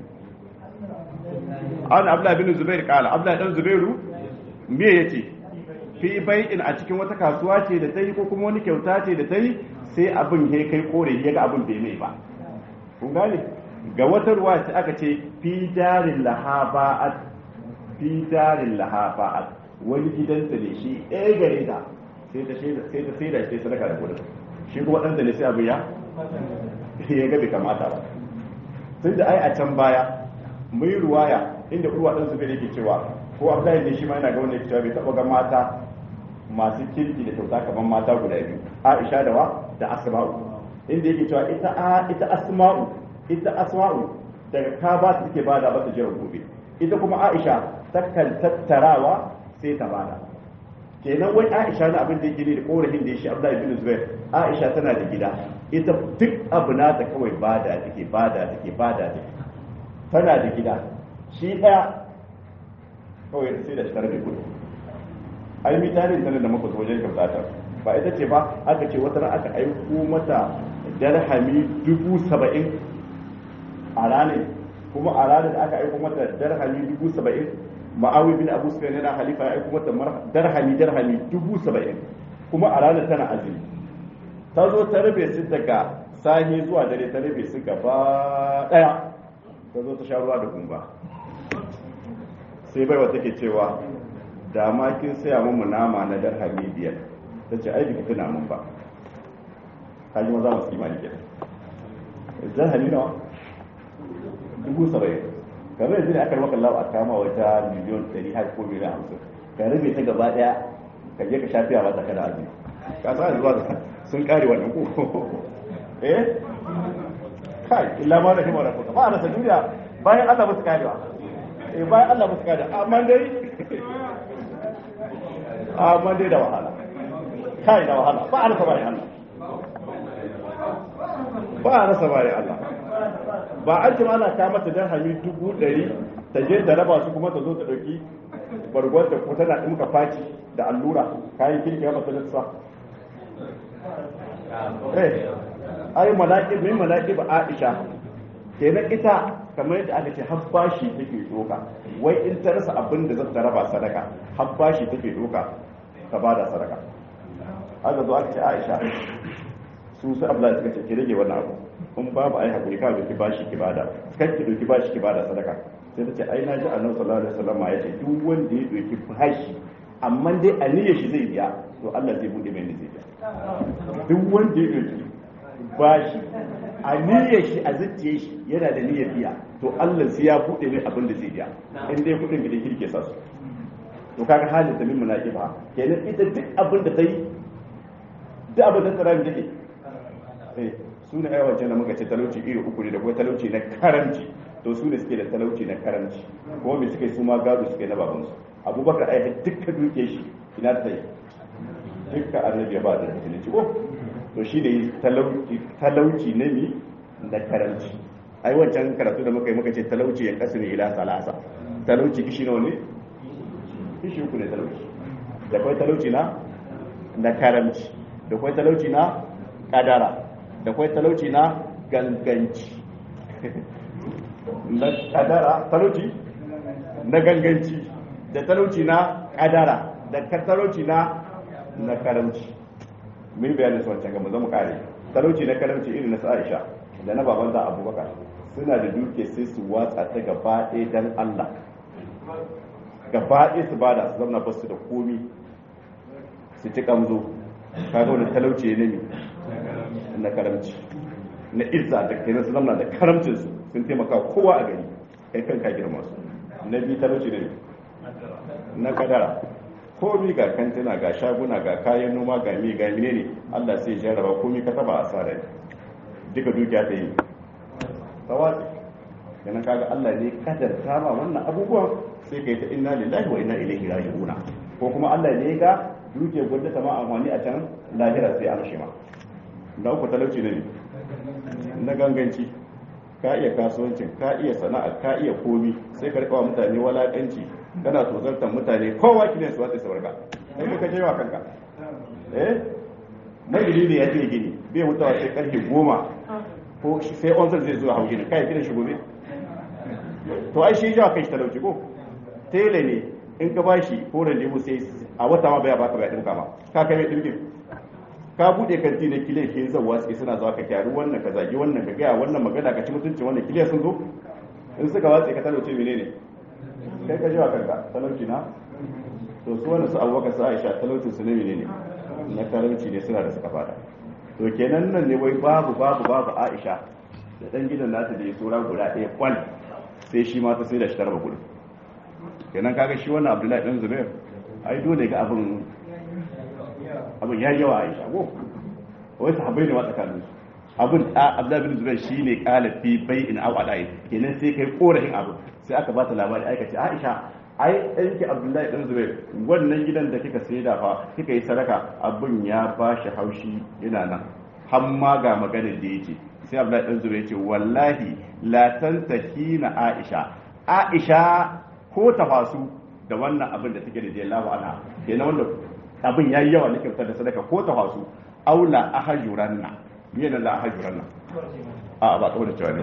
an abdullahi bin zubair kala abdullahi dan zubairu me yace fi bai'in a cikin wata kasuwa ce da ta yi ko kuma wani kyauta ce da ta yi sai abin ya kai kore ya ga abin bai mai ba kun gane ga wata ruwa sai aka ce fi darin lahaba'at fi darin lahaba'at wani gidanta ne shi ɗaya gare ta sai ta sai ta sai da shi sadaka da kudin shi kuma ɗanta ne sai abu ya ya ga bai kamata ba tun da ai a can baya mai ruwaya inda urwa ɗan zubair yake cewa ko abdullahi ne shi ma yana ga wanda yake cewa bai taɓa ga mata masu kirki da kyauta kamar mata guda biyu aisha da wa da asma'u inda yake cewa ita a ita asma'u ita asma'u daga ka ba ta take bada ba ta jira gobe ita kuma aisha takan tattarawa sai ta bada kenan wai aisha na abin da yake ne da korafin da ya shi abdullahi bin zubair aisha tana da gida ita duk abu na ta kawai bada take bada take bada take tana da gida shi daya kawai sai da shi tare da kudu ai mi tarin sanin da muka zo wajen kyauta ba ita ce ba aka ce wata ran aka aiko mata darhami dubu saba'in a ranar kuma a ranar da aka aiko mata darhami dubu saba'in ma'awi bin abu sufyan yana halifa ya aiko mata darhami darhami dubu saba'in kuma a ranar tana azumi ta zo ta rabe su daga sahi zuwa dare ta rabe su gaba daya ta zo ta sha ruwa da gumba sai baiwa take cewa da ma kin saya mu nama na darhami biyar ta ce ai biki tuna mun ba ka ji maza masu imani kenan darhami nawa dubu saba'in kamar yanzu ne aka maka lawa a kama wata miliyon ɗari har ko miliyan hamsin ka rabe ta gaba ɗaya ka je ka sha fiya mata kada azumi ka sa zuwa da sun kare wannan ko eh kai illa ma da himar rafuka ba a rasa duniya bayan Allah ba su karewa eh bayan Allah ba su karewa amma dai amma dai da wahala kai da wahala ba a rasa bayan Allah ba a rasa bayan Allah ba an ce ana ta mata dirhami dubu ɗari ta je ta raba su kuma ta zo ta ɗauki bargon ta ko tana ɗinka faci da allura kayan kirki ya mata lissa eh ai malaƙib min malaƙib Aisha kenan ita kamar yadda aka ce har bashi take doka wai in ta rasa abin da zata raba sadaka har bashi take doka ta bada sadaka aka zo aka ce Aisha su su abla suka ce ki rage wannan abu in babu ai hakuri ka doki bashi ki bada kai ki doki bashi ki bada sadaka sai ta ce ai na ji annabi sallallahu alaihi wasallam ya ce duk wanda ya doki bashi amma dai aniyar shi zai biya to Allah zai bude mai zai biya duk wanda ya doki bashi aniyar shi a zuciye shi yana da niyyar biya to Allah sai ya bude mai abin da zai biya in dai kudin gidan kirke sa su to kaga halin da min munafiba kenan ita duk abin da ta yi duk abin da ta rayu take eh su ne aiwace da muka ce talauci iri uku ne da kuma talauci na karanci to su ne suke da talauci na karanci kuma me suke su ma gado suke na babansu abubakar ai dukkan duke shi ina ta yi dukkan annabi ya ba da musulunci ko to shi ne talauci na mi na karanci ai wancan karatu da muka yi muka ce talauci ya kasu ne ila salasa talauci kishi nawa ne kishi uku ne talauci da kwai talauci na na karanci da kwai talauci na kadara da kwai talauci na ganganci na kadara talauci na ganganci da talauci na kadara da talauci na na karamci mun bayanin su wancan gaba zama kare talauci na karamci irin na Aisha da na baban da Abubakar suna da duke sai su watsa ta gaba ɗaya dan Allah gaba ɗaya su bada su zama basu da komi su ci kamzo kaga wani talauci ne ne na karamci na izza da kai su zama da karamcin su sun taimaka kowa a gari kai kanka girma su na biyu talauci ne na kadara komi ga kantina ga shaguna ga kayan noma ga mi ga mine ne Allah sai ya jarraba komi ka taba asara ne duka dukiya ta yi tawatsi yana kaga Allah ne kadar ma wannan abubuwan sai kai ta inna lillahi wa inna ilaihi raji'una ko kuma Allah ne ga dukiyar gwada ta ma amfani a can lahira sai an shima na uku talauci ne na ganganci ka iya kasuwancin ka iya sana'a ka iya komi sai ka rikawa mutane walakanci kana tozartar mutane kowa kilin su wata sauraka sai ka je wa kanka eh magini ne ya ce gini bai mutawa sai karfe goma ko sai onzar zai zuwa hau gini kai gidan shi gobe to ai shi jawa kai shi talauci ko tele ne in ka bashi ko da lebu sai a wata ma baya baka bai dinka ma ka kai mai dinkin ka bude kanti ne kile ke zawa sai suna zuwa ka kyaru wannan ka zagi wannan ka gaya wannan magana ka ci mutuncin wannan kile sun zo in suka watsa ka talauce menene kai ka jiwa kanka talauci na to su wanda su abubakar su aisha talaucin su ne menene na talauci ne suna da suka fada to kenan nan ne wai babu babu babu aisha da dan gidan nata da ya tsora guda ɗaya kwal sai shi ma ta sai da shi tarba gudu kenan kaga shi wannan abdullahi dan zubair ai dole ga abin abin ya yawa aisha ko wai sahabbai ne ma tsakanin su abin abdullahi bin zubair shine qala fi bai'in aw adai kenan sai kai korafin abin sai aka ba ta labari aika ce aisha ai ɗanki abdullahi dan zubair wannan gidan da kika sai da fa kika yi sadaka abin ya ba shi haushi yana nan har ma ga maganar da yake sai abdullahi dan zubair ce wallahi la tantahina aisha aisha ko tafasu da wannan abin da take da jallahu ana kenan wanda abin yayi yawa nake fitar da sadaka ko tafasu aula ahajuranna me ne la ahajuranna a ba kawai cewa ne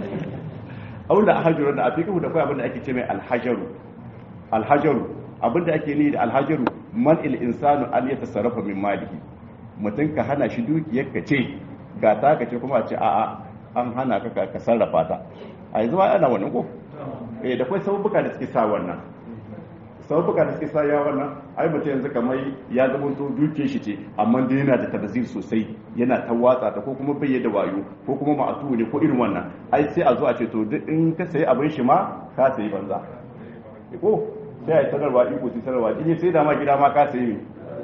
aula ahajuranna a fiqhu da kai abin da ake ce mai alhajaru alhajaru abin da ake ni da alhajaru man il insanu an yatasarrafa min malihi mutum ka hana shi dukiyar ka ce ga ta ka ce kuma a ce a'a an hana ka ka sarrafa ta a yanzu ma ana wannan ko eh da kai sabuka da suke sa wannan sabuka da suke sa ya wannan ai mutum yanzu kamar ya zama to duke shi ce amma dai yana da tabazir sosai yana ta watsa ta ko kuma bai da wayo ko kuma ma'atu ne ko irin wannan ai sai a zo a ce to duk in ka sayi abin shi ma ka sayi banza ko sai a yi sanarwa iko sai sanarwa in sai da ma gida ma ka sayi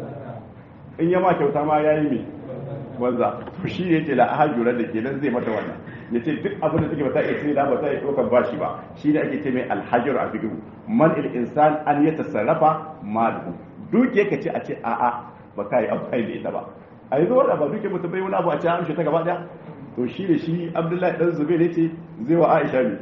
in ya ma kyauta ma yayi me banza to shi ne ce la ahajura da kenan zai mata wannan ya ce duk abin da take ba ta iya sai da ba ta iya ɗaukar bashi ba shi ne ake ce mai alhajar a fikihu man il insan an ya tasarrafa malu duke ka ce a ce a'a ba ka yi amfani da ita ba a yanzu wanda ba duke mutum bai wani abu a ce amshe ta gaba daya to shi ne shi abdullahi dan zube ne ce zai wa aisha ne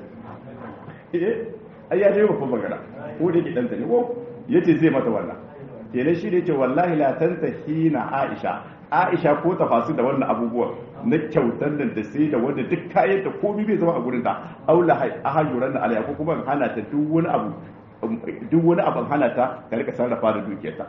eh ai ya dai babban magana ko da ke dan ta ne ko yace zai mata wannan kenan shi ne ce wallahi la tantahina aisha aisha ko tafasu da wannan abubuwan na kyautar nan da sai da wanda duk kayan da komai bai zama a gurin ta aula a hajjuran da alaya ko kuma hana ta duk wani abu duk wani abu hana ta ka rika sarrafa da dukiyarta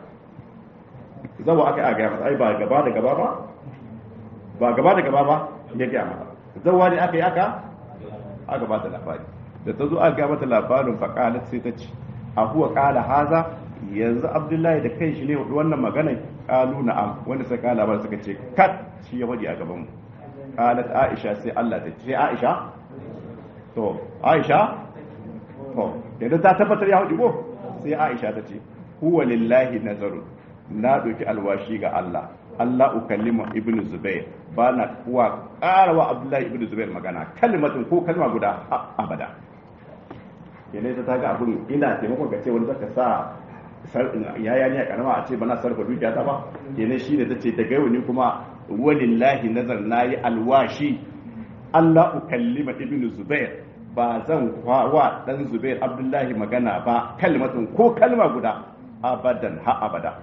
zawa aka yi a gaya mata ai ba gaba da gaba ba ba gaba da gaba ba ya gaya mata zawa ne aka yi aka aka ba ta labari da ta zo aka gaya mata labarin faƙalat sai ta ce a huwa ƙala haza yanzu abdullahi da kai shi ne wannan magana kalu na'am wanda sai kala ba suka ce kat shi ya wadi a gaban mu qalat aisha sai Allah ta ce aisha to aisha to idan ta tabbatar ya wadi ko sai aisha ta ce huwa lillahi nazaru na doki alwashi ga Allah Allah ukallima ibnu zubair ba na kuwa karawa abdullahi ibnu zubair magana kalmatin ko kalma guda abada kenan ta ga abun ina taimakon ka ce wani zaka sa yaya ne a karama a ce bana sarfa dukiya ta ba kenan shine ta ce daga yau ni kuma walillahi nazar nayi alwashi Allah ukallima ibn Zubair ba zan wa dan Zubair Abdullahi magana ba kalmatin ko kalma guda abadan ha abada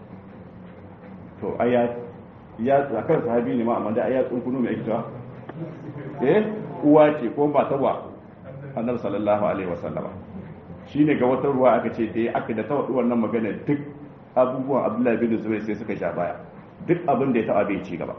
to aya ya zakar sahabi ne ma amma da aya tsunkunu mai ita eh uwa ce ko ba ta wa annabi sallallahu alaihi wasallama shi ne ga wata ruwa aka ce da aka da tawaɗi wannan magana duk abubuwan abdullahi bin zubair sai suka sha baya duk abin da ya taɓa bai ci gaba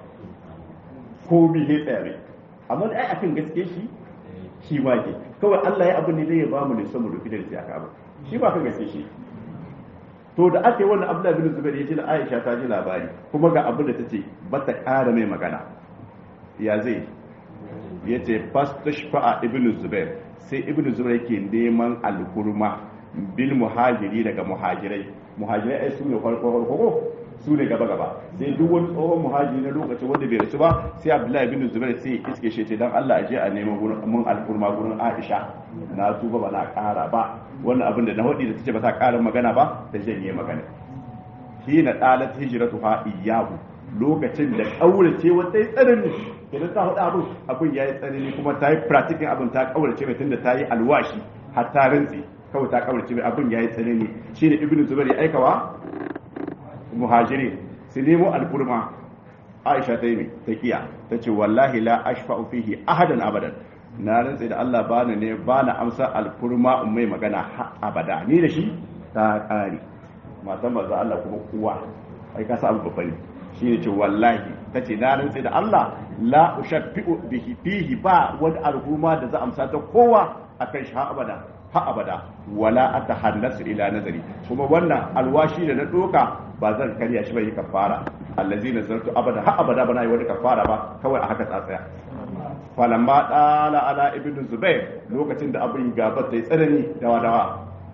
ko bi ne tsaya ne amma da ai akan gaske shi shi ma ke kawai Allah ya abin ne zai ba mu ne samu rufi da sai aka abu shi ba kan gaske shi to da aka yi wannan abdullahi bin zubair ya ce da Aisha ta ji labari kuma ga abin da ta ce ba ta ƙara mai magana ya zai ya ce fastashfa'a ibnu zubair sai ibnu zubair yake neman alhurma bil muhajiri daga muhajirai muhajirai ai su ne farko farko su ne gaba gaba sai duk wani tsohon muhajiri na lokacin wanda bai rasu ba sai abdullahi ibn zubair sai iske shi ce dan Allah aje a neman gurin mun alhurma gurin Aisha na tuba ba na kara ba wannan abin da na wadi da tace ba ta kara magana ba ta janye magana hina dalat hijratu ha iyahu lokacin da kaurace wata tsarin kenan ta hudu abin abin ya yi tsanani kuma ta yi practicing abin ta kaurace mai tunda ta yi alwashi har ta rantsi kawai ta kaurace mai abin ya yi tsanani shine ibnu zubair ya aikawa muhajiri su nemo alfurma aisha ta yi mai ta kiya ta ce wallahi la ashfa'u fihi ahadan abadan na rantsi da Allah ba ne ba na amsa alfurma in mai magana ha abada ni da shi ta kare matan manzo Allah kuma kuwa ai ka sa abu babba ne shi ne ce wallahi ta ce na rantsi da Allah la ushaffi'u bihi fihi ba wani al'umma da za amsa ta kowa akan shi ha abada ha abada wala atahannasu ila nazari kuma wannan alwashi da na doka ba zan karya shi bai kafara allazi nazartu abada ha abada bana yi wani kafara ba kawai a haka tsatsaya falamma dala ala ibnu zubair lokacin da abin gaba ta yi tsanani dawa dawa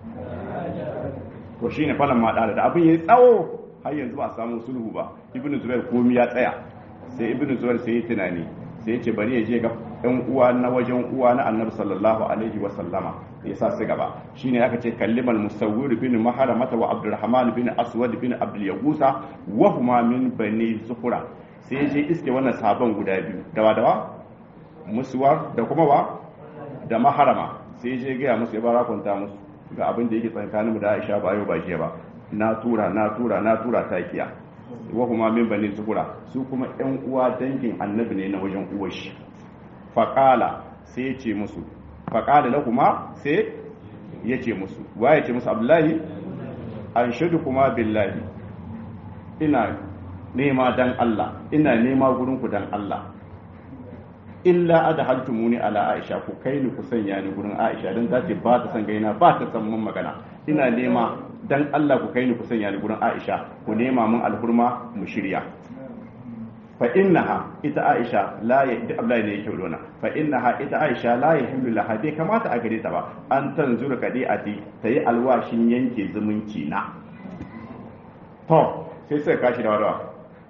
to shine falamma dala da abin yayi tsawo har yanzu ba a samu sulhu ba ibnu zubair komi ya tsaya sai ibnu zubair sai ya tunani sai ya ce bari ya je ga ɗan uwa na wajen uwa na annabi sallallahu alaihi wa sallama ya sa su gaba shine aka ce kallimal musawwir bin maharamata wa abdurrahman bin aswad bin abdul yagusa wa huma min bani zuhura sai ya je iske wannan sahaban guda biyu dawa dawa musuwar da kuma ba da maharama sai ya je gaya musu ya barakunta musu ga abin da yake tsakaninmu da Aisha ba yau ba jiya ba na tura na tura na tura ta kiya wa kuma min bani zuhura su kuma yan uwa dangin annabi ne na wajen uwar shi faqala sai ya ce musu faqala la kuma sai ya ce musu wa ya ce musu abdullahi an shaidu kuma billahi ina nema dan Allah ina nema gurin ku dan Allah illa adhaltumuni ala aisha ku kai ni ku sanya ni gurin aisha dan ta ce ba ta san gaina ba ta san mun magana ina nema dan Allah ku kai ni ku sanya ni gurin aisha ku nema mun alhurma mu shirya fa innaha ita aisha la ya da Abdullahi ne yake dona fa innaha ita aisha la ya hillu laha bai kamata a gare ta ba an tanzura kadi'ati tayi alwashin yanke zumunci na to sai sai kashi da wadawa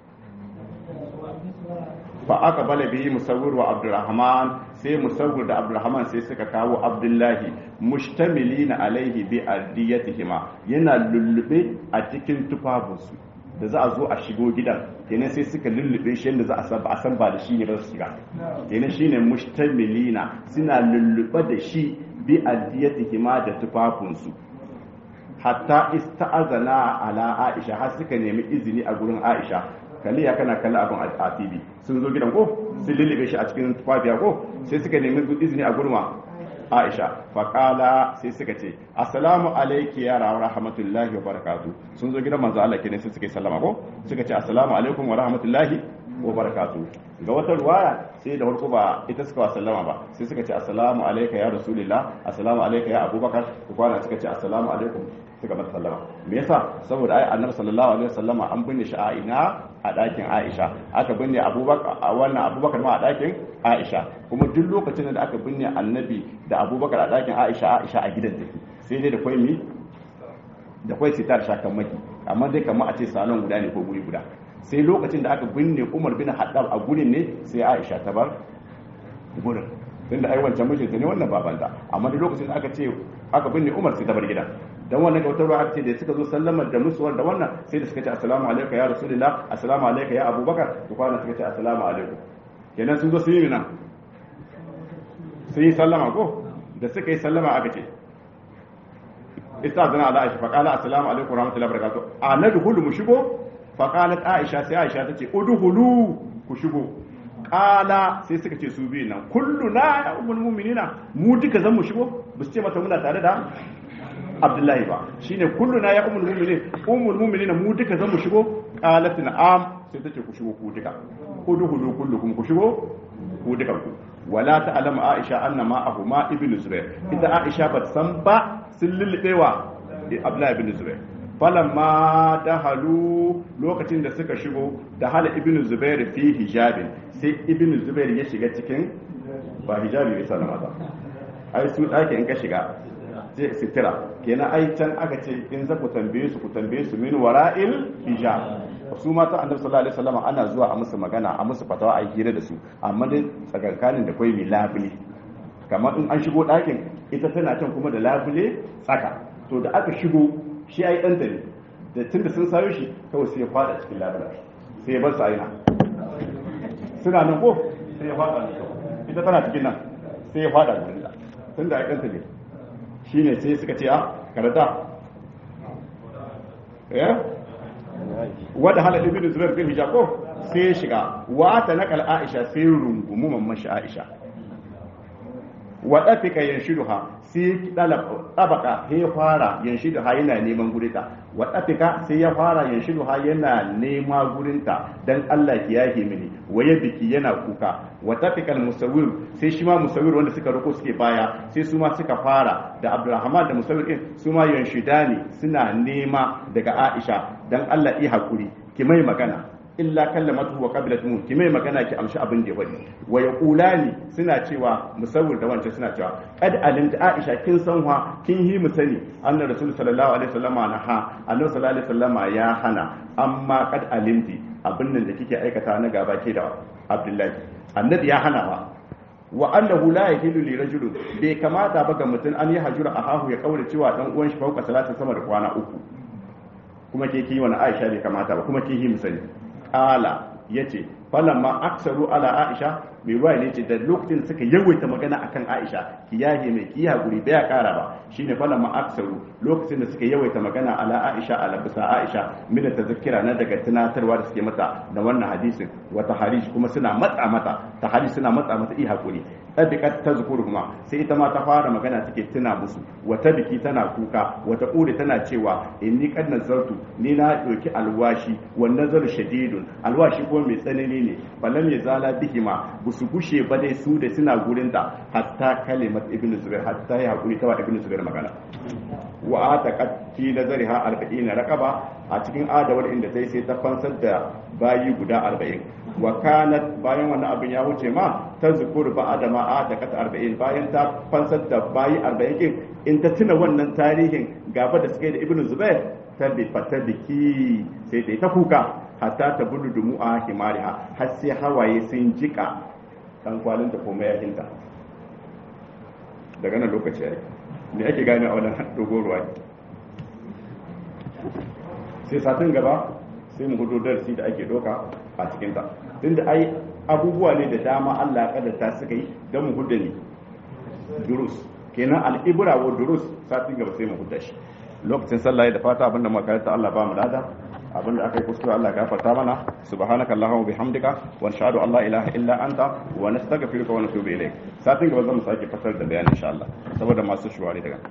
fa aka bala bihi musawwir wa abdurrahman sai musawwir da abdurrahman sai suka kawo abdullahi mustamilina alaihi bi ardiyatihima yana lullube a cikin tufafinsu da za a zo a shigo gidan kenan sai suka lullube shi yadda za a san ba a san ba da shi ne ba su shiga kenan shine mustamilina suna lullube da shi bi ardiyatihima da tufafinsu hatta ista'azana ala aisha har suka nemi izini a gurin aisha kalli ya kana kalli abin a tv sun zo gidan ko sun lullube shi a cikin tufafiya ko sai suka nemi izini a gurma aisha faƙala sai suka ce assalamu alaiki ya rawa rahmatullahi wa barakatu sun zo gidan manzo Allah kenan sai suka yi sallama ko suka ce assalamu alaikum wa rahmatullahi wa barakatu ga wata ruwaya sai da farko ba ita suka wa sallama ba sai suka ce assalamu alayka ya rasulillah assalamu alayka ya abubakar ku kwana suka ce assalamu alaikum suka mata sallama me yasa saboda ai annabi sallallahu alaihi wasallama an binne shi a ina a ɗakin Aisha aka binne Abubakar a wannan Abubakar ma a ɗakin Aisha kuma duk lokacin da aka binne Annabi da Abubakar a ɗakin Aisha Aisha a gidan take sai dai da kwai mi da kwai sitar shakan maki amma dai kamar a ce salon guda ne ko guri guda sai lokacin da aka binne Umar bin Haddab a gurin ne sai Aisha ta bar gurin tunda ai wancan mijinta ne wannan babanta amma duk lokacin da aka ce aka binne Umar sai ta bar gidan dan wannan kautar ruwa aka ce da suka zo sallamar da musuwar da wannan sai da suka ce assalamu alaikum ya rasulullah assalamu alaikum ya abubakar to kwana suka ce assalamu alaikum kenan sun zo sun yi nan sun yi sallama ko da suka yi sallama aka ce istazana ala aisha faqala assalamu alaikum warahmatullahi wabarakatuh a nadkhulu mu shigo faqalat aisha sai aisha tace udkhulu ku shigo kala sai suka ce su biyu nan kullu na ya ummul mu'minina mu duka zan mu shigo ba su ce mata muna tare da abdullahi ba shine kullu na ya ummul mu'minin ummul mu'minina mu duka zan mu shigo qalat na'am sai tace ku shigo ku duka udkhulu kullukum ku shigo ku duka ku wala ta'lamu aisha anna ma ahuma ibnu zubair ita aisha ba san ba sun lullubewa abdullahi ibn zubair falamma dahalu lokacin da suka shigo da hala ibn zubair fi hijabin sai ibn zubair ya shiga cikin ba hijabi bisa na maza ai su ɗaki in ka shiga sai sitira kenan ai can aka ce in za ku tambaye su ku tambaye su min wara'il hijab su mata annabi sallallahu alaihi wasallam ana zuwa a musu magana a musu fatawa a hira da su amma dai tsakankanin da kwai mai labule kamar in an shigo ɗakin ita tana can kuma da labule tsaka to da aka shigo shi ai ɗanta ne da tunda sun sayo shi kawai sai ya fada cikin labula sai ya bar su aina suna nan ko sai ya fada ne ita tana cikin nan sai ya fada gurin da tun da aikanta ne shine sai suka ce a karata ya wadda halal ibn zubair bin hijab ko sai ya shiga wa ta nakal aisha sai rungumu mamman shi aisha wa dafika yanshiduha sai tabaka sai ya fara yanshiduha yana neman gurita wa dafika sai ya fara yanshiduha yana nema gurinta dan Allah ki yake mini waye biki yana kuka wa tafikal musawwir sai shi ma musawwir wanda suka roko suke baya sai su ma suka fara da Abdulrahman da musawwir din su ma yanshidani suna nema daga Aisha dan Allah yi hakuri ki mai magana illa kallamatu wa qabilat mu ki mai magana ki amshi abin da ya faɗi wa yaqulani suna cewa musawwir da wancan suna cewa qad alimta aisha kin san wa kin yi mu sani annabi rasul sallallahu alaihi wasallama na ha annabi sallallahu alaihi wasallama ya hana amma qad alimti abin nan da kike aikata na gaba ke da abdullahi annabi ya hana wa wa annahu la yahilu li rajulin bai kamata ba ga mutum an yi hajura ahahu ya kaura cewa dan uwan shi fauka salatin sama da kwana uku kuma ke ki wani aisha bai kamata ba kuma ke yi mu sani kala ya ce falamma aksaru ala aisha mai ruwa ne ce da lokacin suka yawaita magana akan aisha ki yahe mai ki hakuri baya kara ba shine falamma aksaru lokacin da suka yawaita magana ala aisha ala bisa aisha mina tazakkira na daga tunatarwa da suke mata da wannan hadisin wata harish kuma suna matsa mata ta harish suna matsa mata i hakuri tabiqat tazkuruhuma sai ita ma ta fara magana take tuna musu wata biki tana kuka wata ƙuri tana cewa inni qad nazartu ni na doki alwashi wan nazaru shadidun alwashi ko mai tsanani ne balam ya zala bihima busu gushe ba dai su da suna gurin ta hatta kalimat ibnu zubair hatta ya hakuri ta wa ibnu zubair magana wa ataqat fi nazariha 40 raqaba a cikin adawar inda sai sai ta fansar da bayi guda 40 wa kanat bayan wannan abin ya wuce ma ta zukur ba adama a da kata arba'in bayan ta fansar da bayi arba'in kin in ta tuna wannan tarihin gaba da suka yi da ibnu zubair ta bi fata biki sai ta yi ta kuka hatta ta bulu dumu a himariha har sai hawaye sun jika dan kwalin ta komai yakinta daga nan lokaci yayi me ake gane a wannan dogon ruwa sai satin gaba sai mu gudu darasi da ake doka a cikinta tunda ai abubuwa ne da dama Allah ya kaddata suka yi don mu hudu ne durus kenan al'ibra wa durus satin gaba sai mu hudu shi lokacin sallah da fata abinda muka karanta Allah ba mu lada abinda aka yi kuskure Allah ya gafarta mana subhanaka allahumma bihamdika wa nashhadu an la ilaha illa anta wa nastaghfiruka wa natubu ilayk satin gaba zamu sake fasar da bayani insha Allah saboda masu shuwari daga